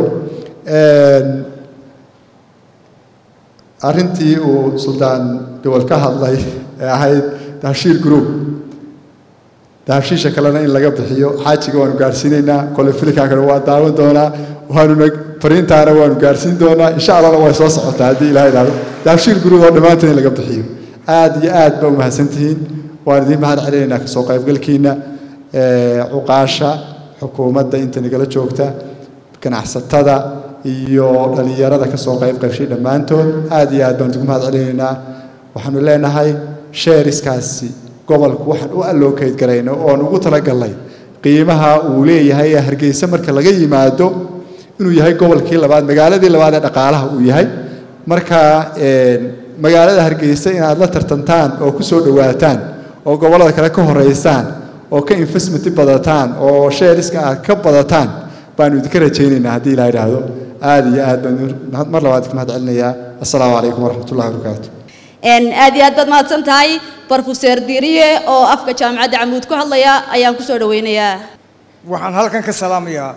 arrintii uu suldaan dowal ka hadlay ee ahayd dahabshiil group dahabshiisha kalena in laga bixiyo xaajiga waanu gaadhsiinaynaa kole filikaa kale waa daawan doonaa waanuna fariintaana waanu gaadhsiin doonaa insha allahna way soo socotaa haddii ilaha idhaahdo dahabshiil group oo dhammaanteen in laga bixiyo aad iyo aad ba umahadsantihiin waan idiin mahad celinaynaa kasoo qaybgalkiina cuqaasha xukuumadda inta nagala joogta ganacsatada iyo dhallinyarada kasoo qayb qaybshay dhammaantood aad iyo aad baan idigu mahad celinaynaa waxaanu leenahay sheeriskaasi gobolku waxaan u allookeyd garayno oon ugu talagalnay qiimaha uu leeyahay ee hargeysa marka laga yimaado inuu yahay gobolkii labaad magaaladii labaad ee dhaqaalaha uu yahay marka magaalada hargeysa inaad la tartantaan oo ku soo dhowaataan oo gobollada kale ka horeysaan oo ka investment badataan oo sheeriska aad ka badataan baanu idinka rajaynaynaa haddii ilaa idhaahdo aad iyo aad baan mar labaad idinka mahad celinayaa assalaamu calaykum waraxmatullahi wabarakaatu aad iyo aad baad mahadsan tahay brofeser diriye oo afka jaamacadda camuud ku hadlaya ayaan kusoo dhaweynayaa waxaan halkan ka salaamayaa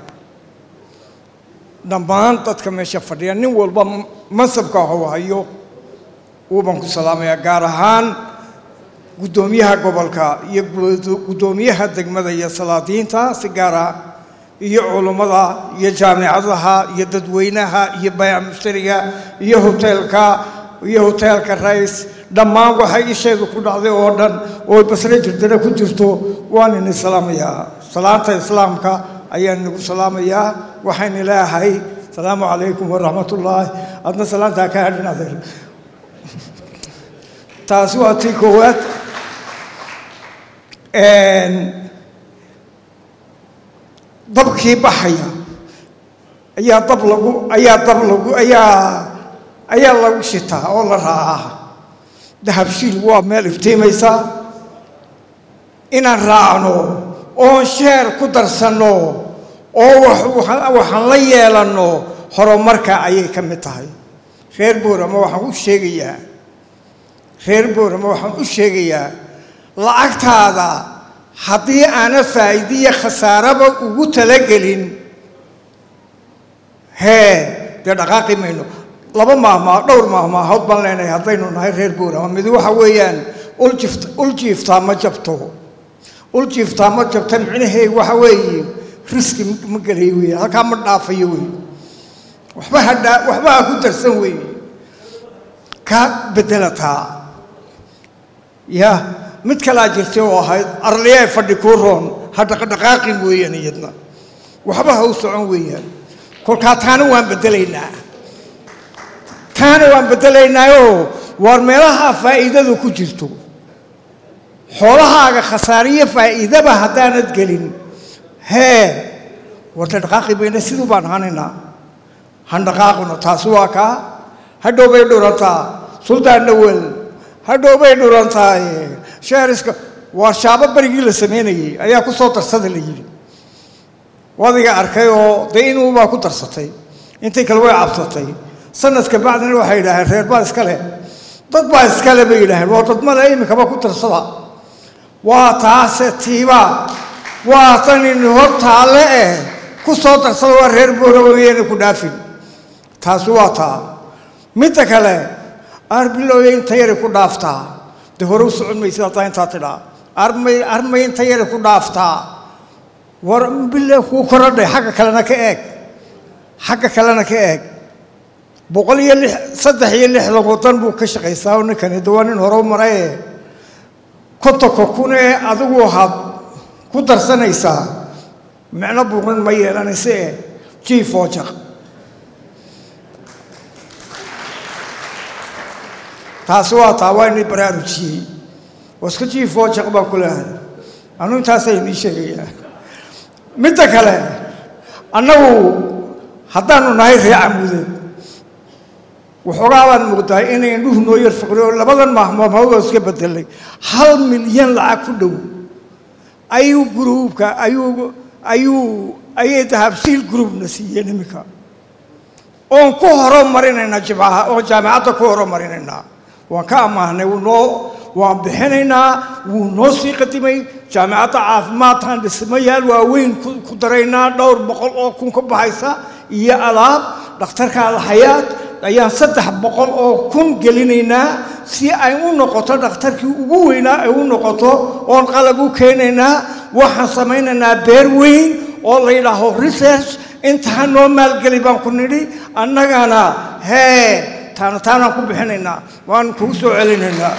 dhammaan dadka meesha fadhiya nin walba mansabka hou hayo uubaan ku salaamayaa gaar ahaan guddoomiyaha gobolka iyo guddoomiyaha degmada iyo salaadiinta si gaara iyo culummada iyo jaamicadaha iyo dadweynaha iyo bayac mushtariga iyo hoteelka iyo hoteelka rays dhammaan waxay isheedu ku dhacday oo dhan oo basre jirdana ku jirto waan ini salaamayaa salaanta islaamka ayaan inagu salaamayaa waxayna leeyahay asalaamu calaykum waraxmatullaahi adna salaantaa ka hadhin adeer taasi waa tii koowaad dabkii baxaya ayaa dab lagu ayaa dab lagu ayaa ayaa lagu shitaa oo la raacaa dahabshiil waa meel iftiimaysa inaan raacno oon sheer ku darsanno oo waxaan la yeelanno horumarka ayay ka mid tahay reer boorama waxaan u sheegayaa reer boorama waxaan u sheegayaa lacagtaada haddii aana faa'iidiya khasaaraba ugu talagelin hee dee dhaqaaqi mayno laba maahmaa dhowr maahmaahood baan leenahay haddaynu nahay reer boorama mid waxa weeyaan uljift uljiiftaa ma jabto uljiiftaa ma jabta micnaheegu waxa weeye riski ma gelayo wey halkaa ma dhaafayo wey waxba ha dhaa waxba ha ku darsan wey ka bedelataa ya mid kalaa jirtay oo ahayd arliyae fadhi kuu roon ha dhaqdhaqaaqin weeyaan iyadna waxba ha u socon weeyaan kolkaa taana waan bedelaynaa taana waan bedelaynaaoo waar meelaha faa'iidadu ku jirto xoolahaaga khasaariyo faa'iidaba haddaanad gelin hee warta dhaqaaqi bayna siduu baan ahanaynaa han dhaqaaqino taasi waa kaa hadhow bay dhurantaa suldaan dhawel hadhow bay dhurantaa sheeriska waa shaabo berigii la samaynayey ayaa ku soo darsada la yidhi wadiga arkay oo dee inuubaa ku darsatay intii kale way cabsatay sanadka bacdina waxay yidhaaheen reer baa iska leh dad baa iska leh bay yidhaaheen waa dad male iminkaba ku darsada waa taase tiiba waa tan in hor taalle eh ku soo darsada waa reer booraba wayana ku dhaafin taasi waa taa midda kale arbilooya inta yari ku dhaaftaa dee hore u socon maysid haddaa intaa tidhaa armay armay inta yari ku dhaaftaa war bille kuu korodhay xagga kalena ka eeg xagga kalena ka eeg boqol iyo lix saddex iyo lixdan waddan buu ka shaqaysaa oo ninkani de waa nin hore u maraye kontonka kun ee adigu waxaad ku darsanaysaa micno buuqan ma yeelanaysa ee jiif oo jaq taasi waa taa waa inii baraarujiyey waska jiif oo jaq baan ku leehay anu intaasa inii sheegayaa midda kale annagu haddaanu nahay ree camuudeed waxoogaa baan muuqdaa inay indhuhu noo yar fiqri oo labadan maahmaamood oo iska bedelay hal milyan lacag ku dhow ayuu gruubka ayuu ayuu ayay dahabshiil gruubna siiyeen iminka oon ku horumarinaynaa jimcaha oon jaamacadda ku horumarinaynaa waan ka amaahnay wuu noo waan bixinaynaa wuu noo sii qadimay jaamacadda caafimaadkan dhismayaal waaweyn ku- ku daraynaa dhowr boqol oo kun ka baxaysa iyo alaab dhakhtarka alxayaad ayaan saddex boqol oo kun gelinaynaa si ay u noqoto dhakhtarkii ugu weynaa ay u noqoto oon qalab u keenaynaa waxaan samaynaynaa beer weyn oo la yidhaaho research intaa noo maalgeli baan ku nidhi annagana hee taana taanaan ku bixinaynaa waan kugu soo celinaynaa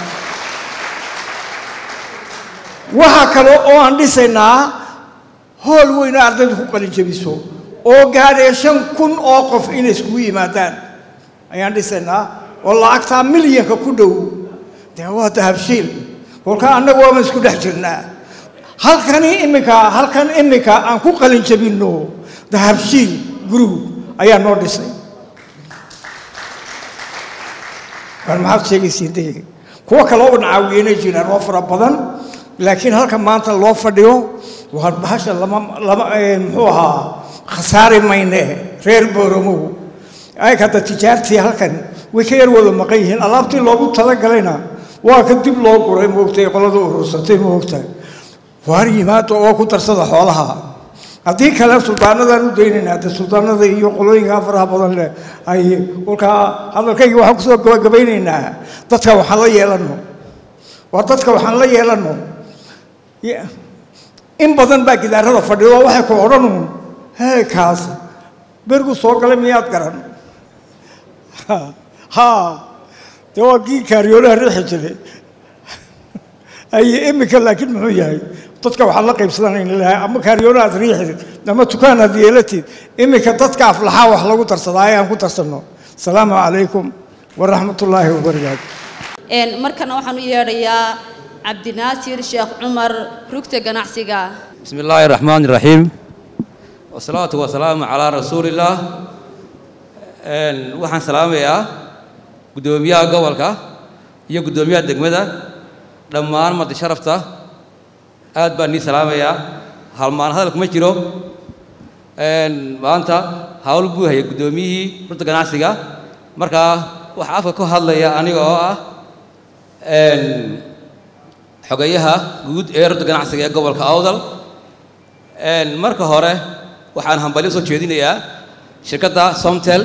waxaa kale oo aan dhisaynaa hool weyn oo ardaydu ku qalin jebiso oo gaadhaya shan kun oo qof inay iskugu yimaadaan ayaan dhisaynaa oo lacagtaa milyanka ku dhow dee waa dahabshiil kolkaa annagu waama isku dhex jirnaa halkani iminka halkan iminka aan ku qalin jebinno dahabshiil group ayaa noo dhisay war maxaad sheegaysiin de kuwo kale oo nacaawiyenay jiraan oo fara badan laakiin halka maanta loo fadhiyo waa bahasha lama lama eh, muxuu ahaa khasaari mayne reer booromow ay hadda tijaartii halkan way ka yar wada maqan yihiin alaabtii loogu talagalayna waa ka dib loo guray moogtay qolada urursatay moogtahay waar yimaada oo ku darsada xoolaha haddii kale suldaanadaan u daynaynaa de suldaanada iyo qolooyinka faraha badan leh ay kolkaa hadalkayga waxaan kusoo gabagabaynaynaa dadka waxaan la yeelano waa dadka waxaan la yeelano Ya- in badan baa gidaarada fadhido oo waxay ku odhanuun hee kaas bergu soo galay miyaad garan ha dee waa kii kaariyoonaha riixi jiray ay iminka laakiin muxuu yahay dadka waxaan la qaybsadanayna lahay ama kaariyoona aad riixid ama tukaan aad yeelatid iminka dadka aflaxaa wax lagu darsadaa ayaan ku darsanno asalaamu calaykum waraxmatullaahi wabarakaatu Een, markana waxaan u yeedhayaa cabdinaasir sheekh cumar rugta ganacsiga بسم الله الرحمن الرحيم والصلاة والسلام على رسول الله Een, waxaan salaamayaa guddoomiyaha gobolka iyo guddoomiyaha degmada dhammaan marti sharafta aad baan nii salaamayaa halmaan hadal kuma jiro Een, maanta hawl buu hayay guddoomiyihii rugta ganacsiga markaa waxaa afka ku hadlaya aniga oo ah een, xogayaha guud ee rugta ganacsiga ee gobolka awdal Een, marka hore waxaan hambalyo soo jeedinayaa shirkadda somtel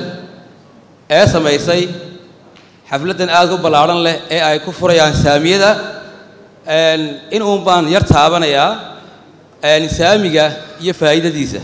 ee samaysay xafladdan aad u ballaadhan leh ee ay ku furayaan saamiyada Een, in uun baan yar taabanayaa een, saamiga iyo faa'iidadiisa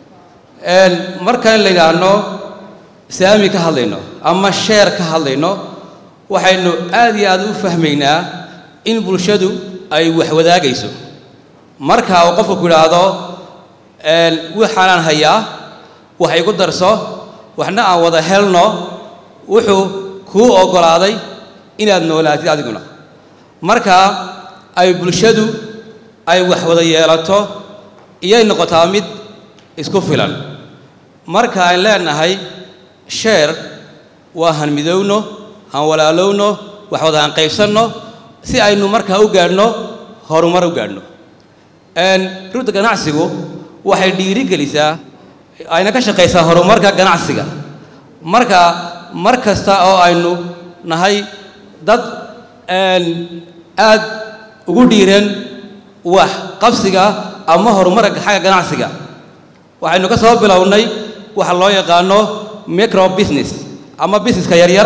Een, markaan la yidhaahno saami ka hadlayno ama sheer ka hadlayno waxaynu aad iyo aad u fahmaynaa in bulshadu ay wax wadaagayso marka uu qofku ku yidhaahdo een, waxaanaan hayaa wax igu darso waxna aan wada helno wuxuu kuu oggolaaday inaad noolaatid adiguna marka ay bulshadu ay wax wada yeelato iyay noqotaa mid isku filan marka aan leenahay sheer waa han midowno han walaalowno wax wada han qaybsanno si aynu markaa u gaadhno horumar u gaadhno Een, rugta ganacsigu waxay dhiiri gelisaa ayna ka shaqaysaa horumarka ganacsiga marka mar kasta oo aynu nahay dad een, aad ugu dhiiran wax qabsiga ama horumarka xagga ganacsiga waxaynu ka soo bilownay waxa loo yaqaano micro business ama businesska yaryar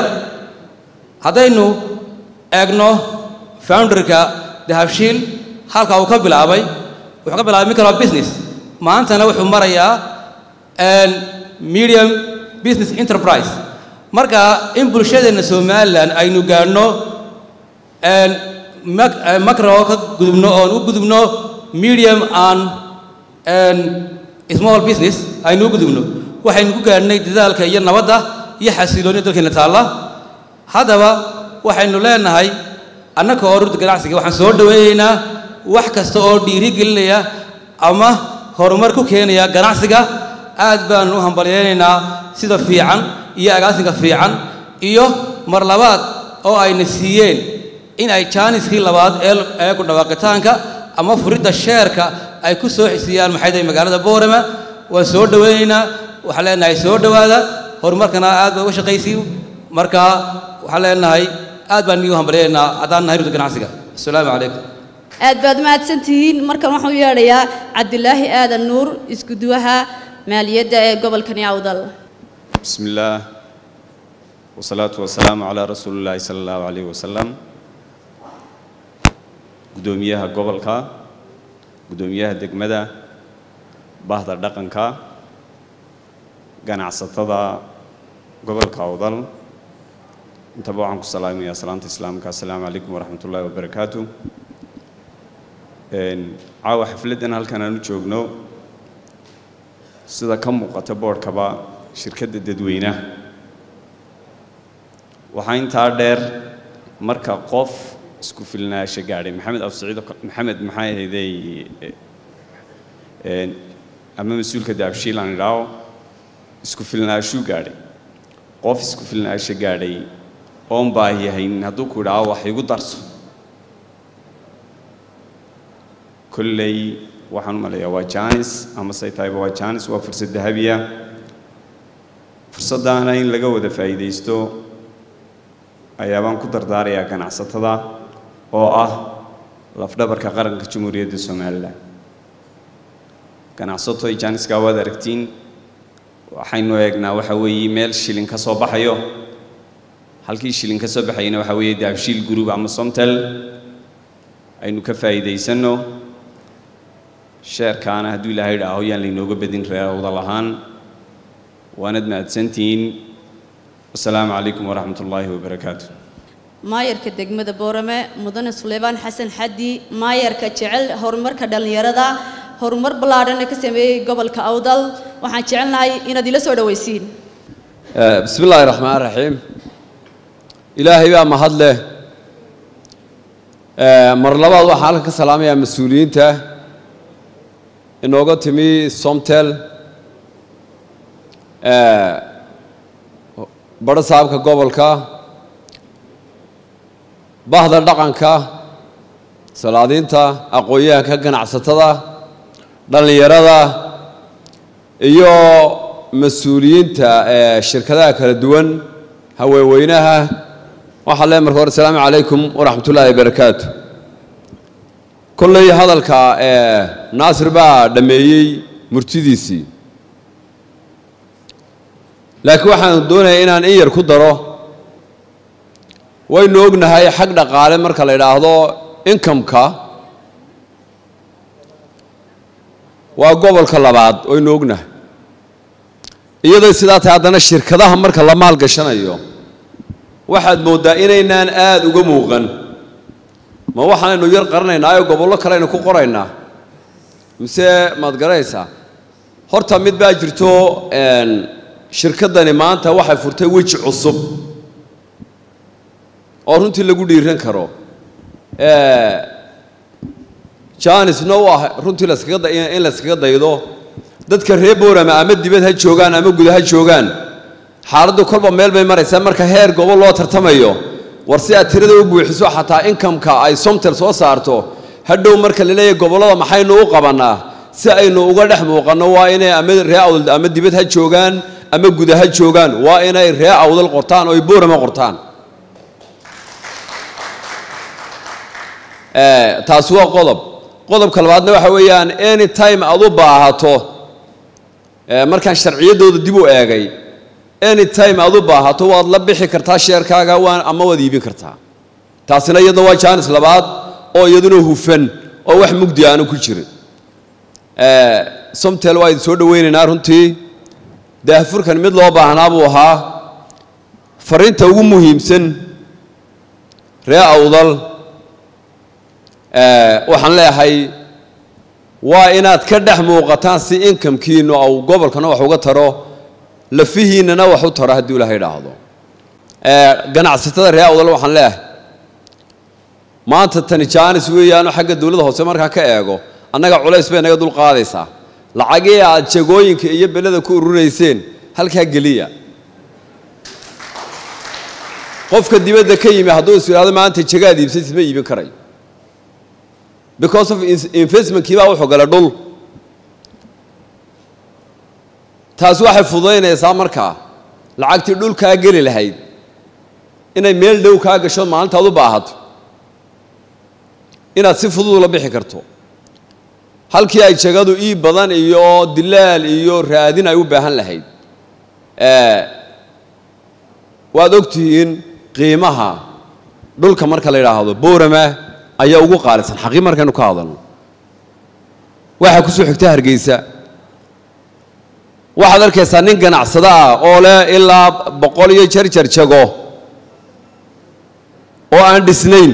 haddaynu eegno founderka dahabshiil halka uu ka bilaabay wuxuu ka bilaabay micro business maantana wuxuu marayaa een, medium business enterprise marka in bulshadeenna somalilan aynu gaadhno een, mac- eh, macro ka gudubno oon u gudubno medium and een, small business aynu u gudubno waxaynu ku gaadhnay dadaalka iyo nabadda iyo xasiloonida dalkeena taalla haddaba waxaynu leenahay annaka oo rugta ganacsiga waxaan soo dhaweynaynaa wax kasta oo dhiiri gelinaya ama horumar ku keenaya ganacsiga aad baanu u hambalyaynaynaa sida fiican iyo agaasinka fiican iyo mar labaad oo ayna siiyeen in ay jaaniskii labaad ee ee ku dhawaaqitaanka ama furidda sheerka ay ku soo xisiyaan maxay tahay magaalada boorama waan soo dhowaynaynaa waxaan leenahay soo dhowaada horumarkana aad baa uga shaqaysiin marka waxaan leenahay aad baan nigu hambalyaynaa haddaan nahay rudda ganacsiga asalaamu calaykum aad baad mahadsan tihiin markan waxaan u yeedhayaa cabdilaahi aadan nuur iskuduwaha maaliyadda ee gobolkani awdal بسم الله والصلاة والسلام على رسول الله صلى الله عليه وسلم قدوميها قبلك قدوميها دقمدة بعض الدقنك ganacsatada gobolka awdal intaba waxaan ku salaamayaa salaanta islaamka assalaamu calaykum waraxmat ullaahi wabarakaatu caawa xafladdan halkan aan u joogno sida ka muuqata boodhkaba shirkadda dadweynaha waxaa intaa dheer marka qof isku filnaasho gaadhay maxamed absaciid maxamed maxay ahaydey ama mas-uulka daabshiil aan idhaaho isku filnaashuu gaadhay qof isku filnaasho gaadhay oon baahi haynin hadduu ku idhaaho wax igu darso kolley waxaan u malayaa waa jaanis ama say tahayba waa jaanis waa fursad dahabiya fursaddaana in laga wada faa'iidaysto ayaabaan ku dardaarayaa ganacsatada oo ah lafdhabarka qaranka jamhuuriyadda somalilan ganacsato ay jaaniska waad aragtiin waxaynu eegnaa waxa weeye meel shilin ka soo baxayo halkii shilin ka soo baxayana waxa weeye daabshiil group ama somtel aynu ka faa'iidaysanno sheerkaana hadduu ilaahay idhaaho yaan laynooga bedin reerowda lahaan waanad mahadsantihiin wasalaamu calaykum waraxmat ullaahi wabarakaatu maayarka degmada boorame mudane suleymaan xasan xaddi maayarka jecel horumarka dhallinyarada horumar ballaadhan ee ka sameeyey gobolka awdal waxaan jecelnahay inaad ila soo dhowaysiin bismi illaahi raxmaan raxiim ilaahay baa mahad leh mar labaad waxaan halkan ka salaamayaa mas-uuliyiinta inooga timi somtel badho saabka gobolka bahda dhaqanka salaadiinta aqoon-yahanka ganacsatada dhallinyarada iyo mas-uuliyiinta ee shirkadaha kala duwan haweenweynaha waxaa lee marka hore asalaamu calaykum waraxmat ullaahi wabarakaatu kolley hadalka ee naasir baa dhammeeyey murtidiisii laakiin waxaan doonayaa inaan in yar ku daro waynu ognahay xag dhaqaale marka la idhaahdo inkamka waa gobolka labaad waynu ognahay iyadoo sidaa tahay haddana shirkadaha marka la maalgashanayo waxaad mooddaa inaynaan aada uga muuqan ma waxaanaynu yar qaranaynaa oo gobollo kale aynu ku qoraynaa mise maad garanaysaa horta mid baa jirto shirkaddani maanta waxay furtay weji cusub oo runtii lagu dhiiran karo janisna u ah runtii laskaga in layskaga daydo dadka reer boorama ama dibad ha joogaan ama guda ha joogaan xaaladdu kolba meel bay maraysaa marka heer gobol loo tartamayo war si aad tirada u buuxiso xataa inkamka ay somtel soo saarto hadhow marka la leeyahay gobollada maxaynu u qabannaa si aynu uga dhex muuqanno waa inay ama ree awdal ama dibad ha joogaan ama guda ha joogaan waa inay ree awdal qortaan oo ay boorama qortaan taasi waa qodob qodobka labaadna waxa weeyaan any time aad u baahato markaan sharciyaddooda dib u eegay any time aad u baahato waad la bixi kartaa sheerkaaga waan ama waad iibin kartaa taasina iyadna waa jaanis labaad oo iyaduna hufan oo wax mugdi aanu ku jirin somtel waa idin soo dhowaynaynaa runtii daahfurkan mid loo baahnaa buu ahaa fariinta ugu muhiimsan ree awdal waxaan leeyahay waa inaad ka dhex muuqataan si inkamkiinu au gobolkana wax uga taro lafihiinnana wax u taro haddii ilaha idhaahdo ganacsatada ree awdal waxaan leeyahay maanta tani jaanis weeyaano xagga dowladda hoose markaa ka eego annaga culays bay naga dul qaadaysaa lacagii aad jagooyinka iyo beleda ku ururayseen halkaa geliya qofka dibadda ka yimi hadduu is idhahdo maanta jagaad iibsaysid ma iibin karayo because of in- investmentkii baa wuxuu galay dhul taasi waxay fududaynaysaa markaa lacagtii dhulkaa geli lahayd inay meel dhow kaa gasho maalintaad u baahato inaad si fudud ula bixi karto halkii ay jagadu ii badan iyo dilaal iyo raadin ay u baahan lahayd Eh, waad ogtihiin qiimaha dhulka marka la yidhaahdo boorama ayaa ugu qaalisan xaqii markaynu ka hadalno waxaa ku soo xigta hargeysa waxaad arkaysaa nin ganacsado ah oo leh ilaa boqol iyo jarjar jago oo aan dhisnayn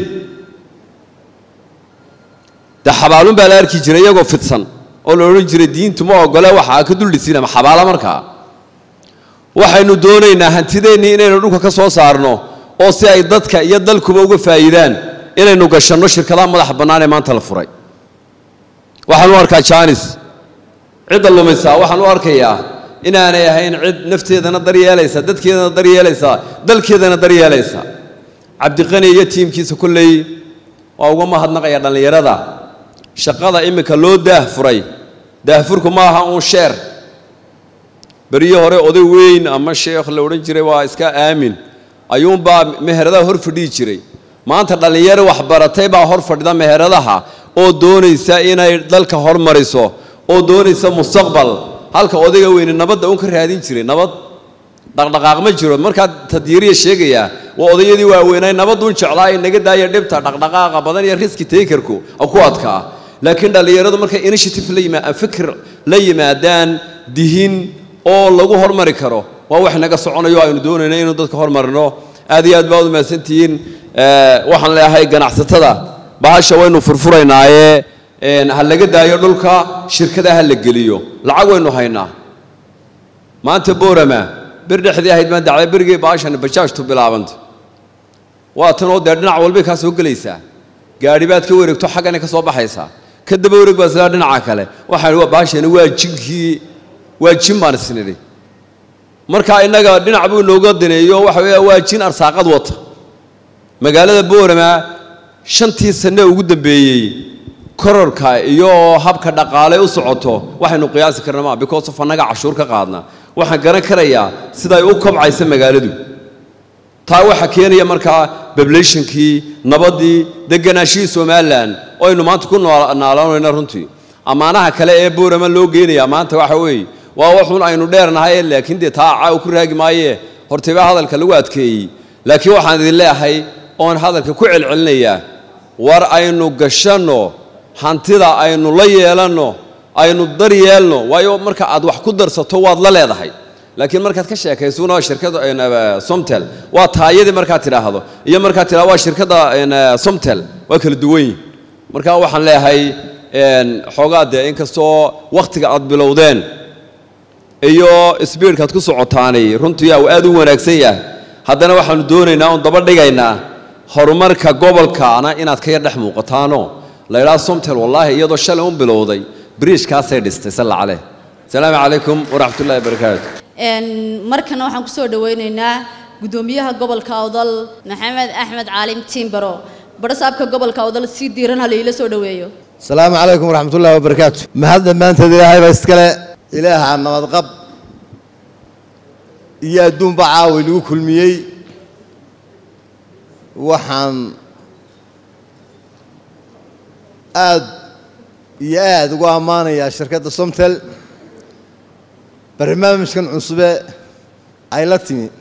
dee xabaalun baa la arki jiray iyagoo fidsan oo la odhan jiray diintu ma ogole waxaa ka dul dhisin ama xabaalo markaa waxaynu doonaynaa hantideennii inaynu dhulka ka soo saarno oo si ay dadka iyo dalkuba uga faa'iidaan inaynu gashanno shirkadaha madaxa bannaan ee maanta la furay waxaan u arkaa jaanis cidda lumaysaa waxaan u arkayaa inaanay ahayn cid nafteedana daryeelaysa dadkeedana daryeelaysa dalkeedana daryeelaysa cabdiqani iyo tiimkiisa kolley waa uga mahadnaqaya dhallinyarada shaqada iminka loo daahfuray daahfurku ma aha uun sheer beriyo hore oday weyn ama sheekh la odhan jiray waa iska aamin ayuunbaa meheradaha hor fadhihi jiray maanta dhallinyaro waxbaratay baa hor fadhida meheradaha oo doonaysa inay dalka hormariso oo doonaysa mustaqbal halka odayga weyne nabadda uun ka raadin jiray nabad dhaqdhaqaaq ma jiro markaa tadyiiriya sheegayaa waa odayadii waaweynay nabadduun jeclaa ee naga daaya dhibta dhaqdhaqaaqa badan iyo riski takerku ku adkaa laakiin dhallinyaradu markay initiative la yimaa fikir la yimaadaan dihin oo lagu hormari karo waa wax naga soconayo aynu doonayna inuu dadka hormarino aad iyo aad baad u mahadsantihiin Eh, waxaan leeyahay ganacsatada bahasha waynu furfuraynaaye een, ha laga daayo dhulka shirkada ha la geliyo lacag waynu haynaa maanta boorama bir dhexdii ahayd baan dacday berigii bahashani bajaajtu bilaabantay waa tanoo dee dhinac walbay kaa soo gelaysaa gaadhi baad ka wareegto xaggana ka soo baxaysaa ka daba wareeg baa islaa dhinaca kale waxaan waa bahashani waa jinkii waa jin baan isnidhi marka innaga dhinac buu inooga daneeyo waxa weeya waa jin arsaaqad wata magaalada boorama shantii sanne ugu dambeeyey kororka iyo habka dhaqaale u socoto waxaynu qiyaasi karna maa because of annaga cashuur ka qaadna waxaan garan karayaa siday u kobcaysa magaaladu taa waxaa keenaya markaa populationkii nabaddii deganaashihii somalilan oo aynu maanta ku nool- naaloonayna runtii ammaanaha kale ee boorama loo geenayaa maanta waxa weeye waa waxun aynu dheernahay laakiin dee taa caaw ku raagi maaye hortayba hadalka lagu adkeeyey laakiin waxaan idin leeyahay oon hadalka ku celcelinayaa war aynu gashanno hantida aynu la yeelanno aynu dar yeelno waayo marka aad wax ku darsato waad la leedahay laakiin markaad ka sheekaysuna shirkada een, eh, somtel waa taayadii markaad tidhaahdo iyo markaad tidhahdo waa shirkadda een, eh, somtel waa kala duwan yihin marka waxaan leeyahay een, xoogaa dee inkastoo wakhtiga aad bilowdeen iyo sbiidkaad ku socotaanay runtii uu aad u wanaagsan yahay haddana waxaanu doonaynaa oon daba dhigaynaa horumarka gobolkaana inaad ka yar dhex muuqataano la idhaha somtel wallaahi iyadoo shalay un bilowday biriishkaasay dhistay salla caleh asalaamu calaykum waraxmat ullahi wabarakaatu Een, markana waxaan kusoo dhaweyneynaa gudoomiyaha gobolka awdal maxamed axmed caalim tiimbaro barasaabka gobolka awdal si diiran ha layla soo dhaweeyo السلام عليكم ورحمة الله وبركاته ما هذا ما أنت إلهي بس كلا إله عن نمط قب يا دون بعاول وكل مية وحن آد يا آد وأمانة يا شركة صمتل برنامج كان عصبة عيلتني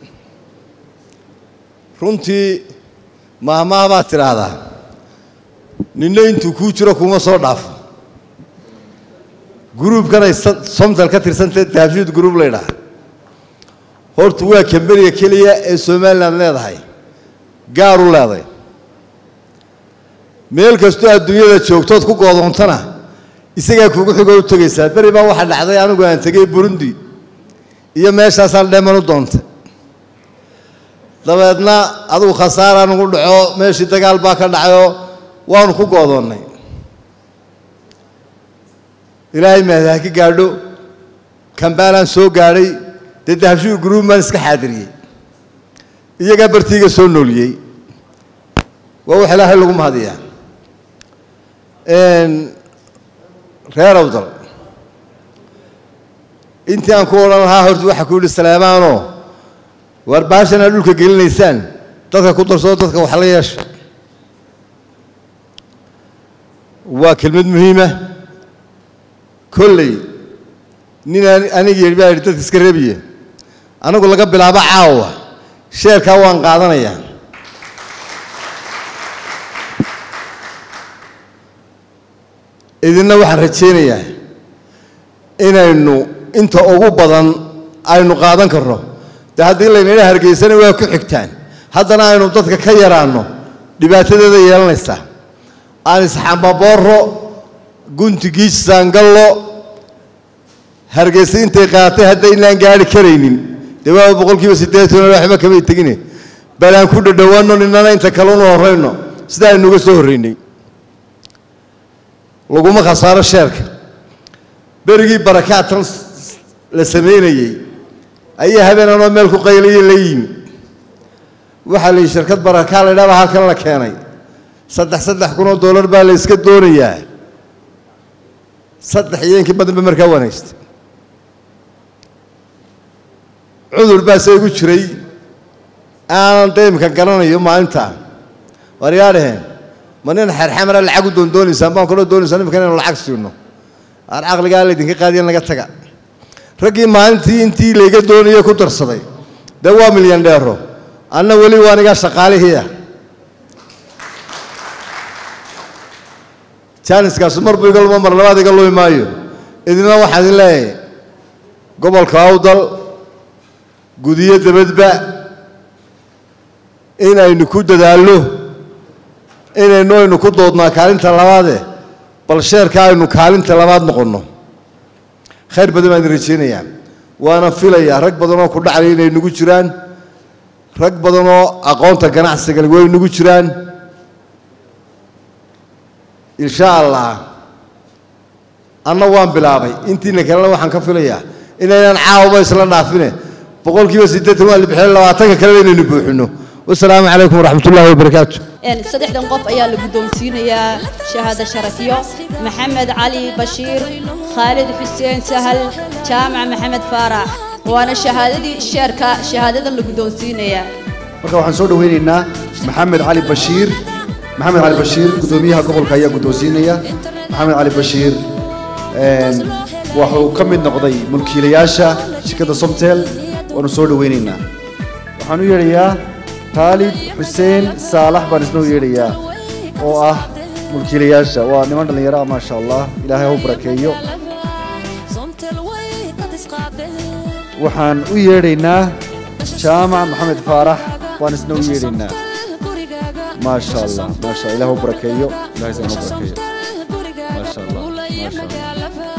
runtii maahmaah baad tidhaahdaa ninna intuu kuu jiro kuma soo dhaafo gruubkanay somtal ka tirsantay taafiyud gruub la ydhaha horta waa kamberiga keliya ee somalilan leedahay gaar u leeday meel kastoo adduunyada joogtood ku goodoontana isagaa kugu xigoo u tegaysaa beri baa waxaa dhacday anigu aan tegey burundi iyo meeshaasaan dheeman u doontay dabeedna adigu khasaaraan ugu dhaco meeshii dagaal baa ka dhacayoo waanu ku goodoonnay ilaahay mahad ha ka gaadho kambaalaan soo gaadhay dee dahabshiga guruub baan iska xaadiriyey iyagaa bartiiga soo nooliyey waa wax ilaahay lagu mahadiyaa reer awdal intii aan ku odhan lahaa horta waxaa ku yidhi salaamaanoo waar baashan aad dhulka gelinaysaan dadka ku darsoo dadka wax la yeesha waa kelmad muhiima kolley nin aniga yidhi baa yidhi dadka iska reebiye anigu laga bilaabo caawa sheerkaa waan qaadanayaa idinna waxaan rajaynayaa inaynu inta ugu badan aynu qaadan karno dee haddii laynala hargeysana waa ku xigtaan haddana aynu dadka ka yaraanno dhibaatadeeda yeelanaysaa aan isxambabooro guntigiis saangallo hargeysa intay qaatay haddaynaan gaari karaynin dee waa boqolkiiba siddeetan waxba kamay tegine bal aan ku dhadhowaanno ninana inta kale unu horrayno sida aynuga soo horraynay laguma khasaaro sheerka berigii barakaatan la samaynayey ayaa habeenanoo meel ku qayliya la yimi waxaa la yidhi shirkad barakaa la ydhaaba halkan la keenay saddex saddex kun oo dollar baa la iska doonayaa saddex iyo inkii badanba markaa wanaagsta cudur baa se igu jiray aanan daymka garanayo maalintaa war yaa dhaheen ma nin xerxamara lacag u doondoonaysaan baan kaloo doonaysaa nimika inaynu lacag siino aan caqligaa laydinka qaadiyan laga taga raggii maalintii intii layga doonayo ku darsaday dee waa milyan dheero anna weli waa anigaa shaqaalihiia jaaniskaasu mar buu iga luma mar labaad iga lumi maayo idina waxaan idin leeyahay gobolka awdal gudiyo dabadba inaynu ku dadaallo inaynu aynu ku doodnaa kaalinta labaade bal sheerka aynu kaalinta labaad noqonno khayr badan baan idin rajaynayaa waana filayaa rag badan oo ku dhaclay inay nagu jiraan rag badan oo aqoonta ganacsiga way nagu jiraan insha allah anna waan bilaabay intiina kalena waxaan ka filayaa inaynaan caawaba isla dhaafine boqolkiiba siddeetan waa la bixiyay labaatanka kalena inaynu buuxino wasalaamu calaykum waraxmat ullahi wabarakaatu saddexdan qof ayaa la guddoonsiinayaa shahaado sharafyo maxamed cali bashiir khaalid xuseen sahal jaamac maxamed faarax waana shahaadadii sheerka shahaadadan la guddoonsiinayaa marka waxaan soo dhaweynaynaa maxamed cali bashiir maxamed cali bashiir guddoomiyaha gobolka ayaa guddoonsiinaya maxamed cali bashiir wuxuu ka mid noqday mulkiilayaasha shirkadda somtel waanu soo dhaweynaynaa waxaan u yeedhayaa khaalid xuseen saalax baan isna u yeedhayaa oo ah mulkiilayaasha waa niman dhallinyaro ah maasha allah ilaahay ha u barakeeyo waxaan u yeedhaynaa jaamac maxamed faarax baan isna u yeedhaynaa maasha allah maasha allah ilaah u barakeeyo ilahay sana u barakeeyo maasha allah maasha allah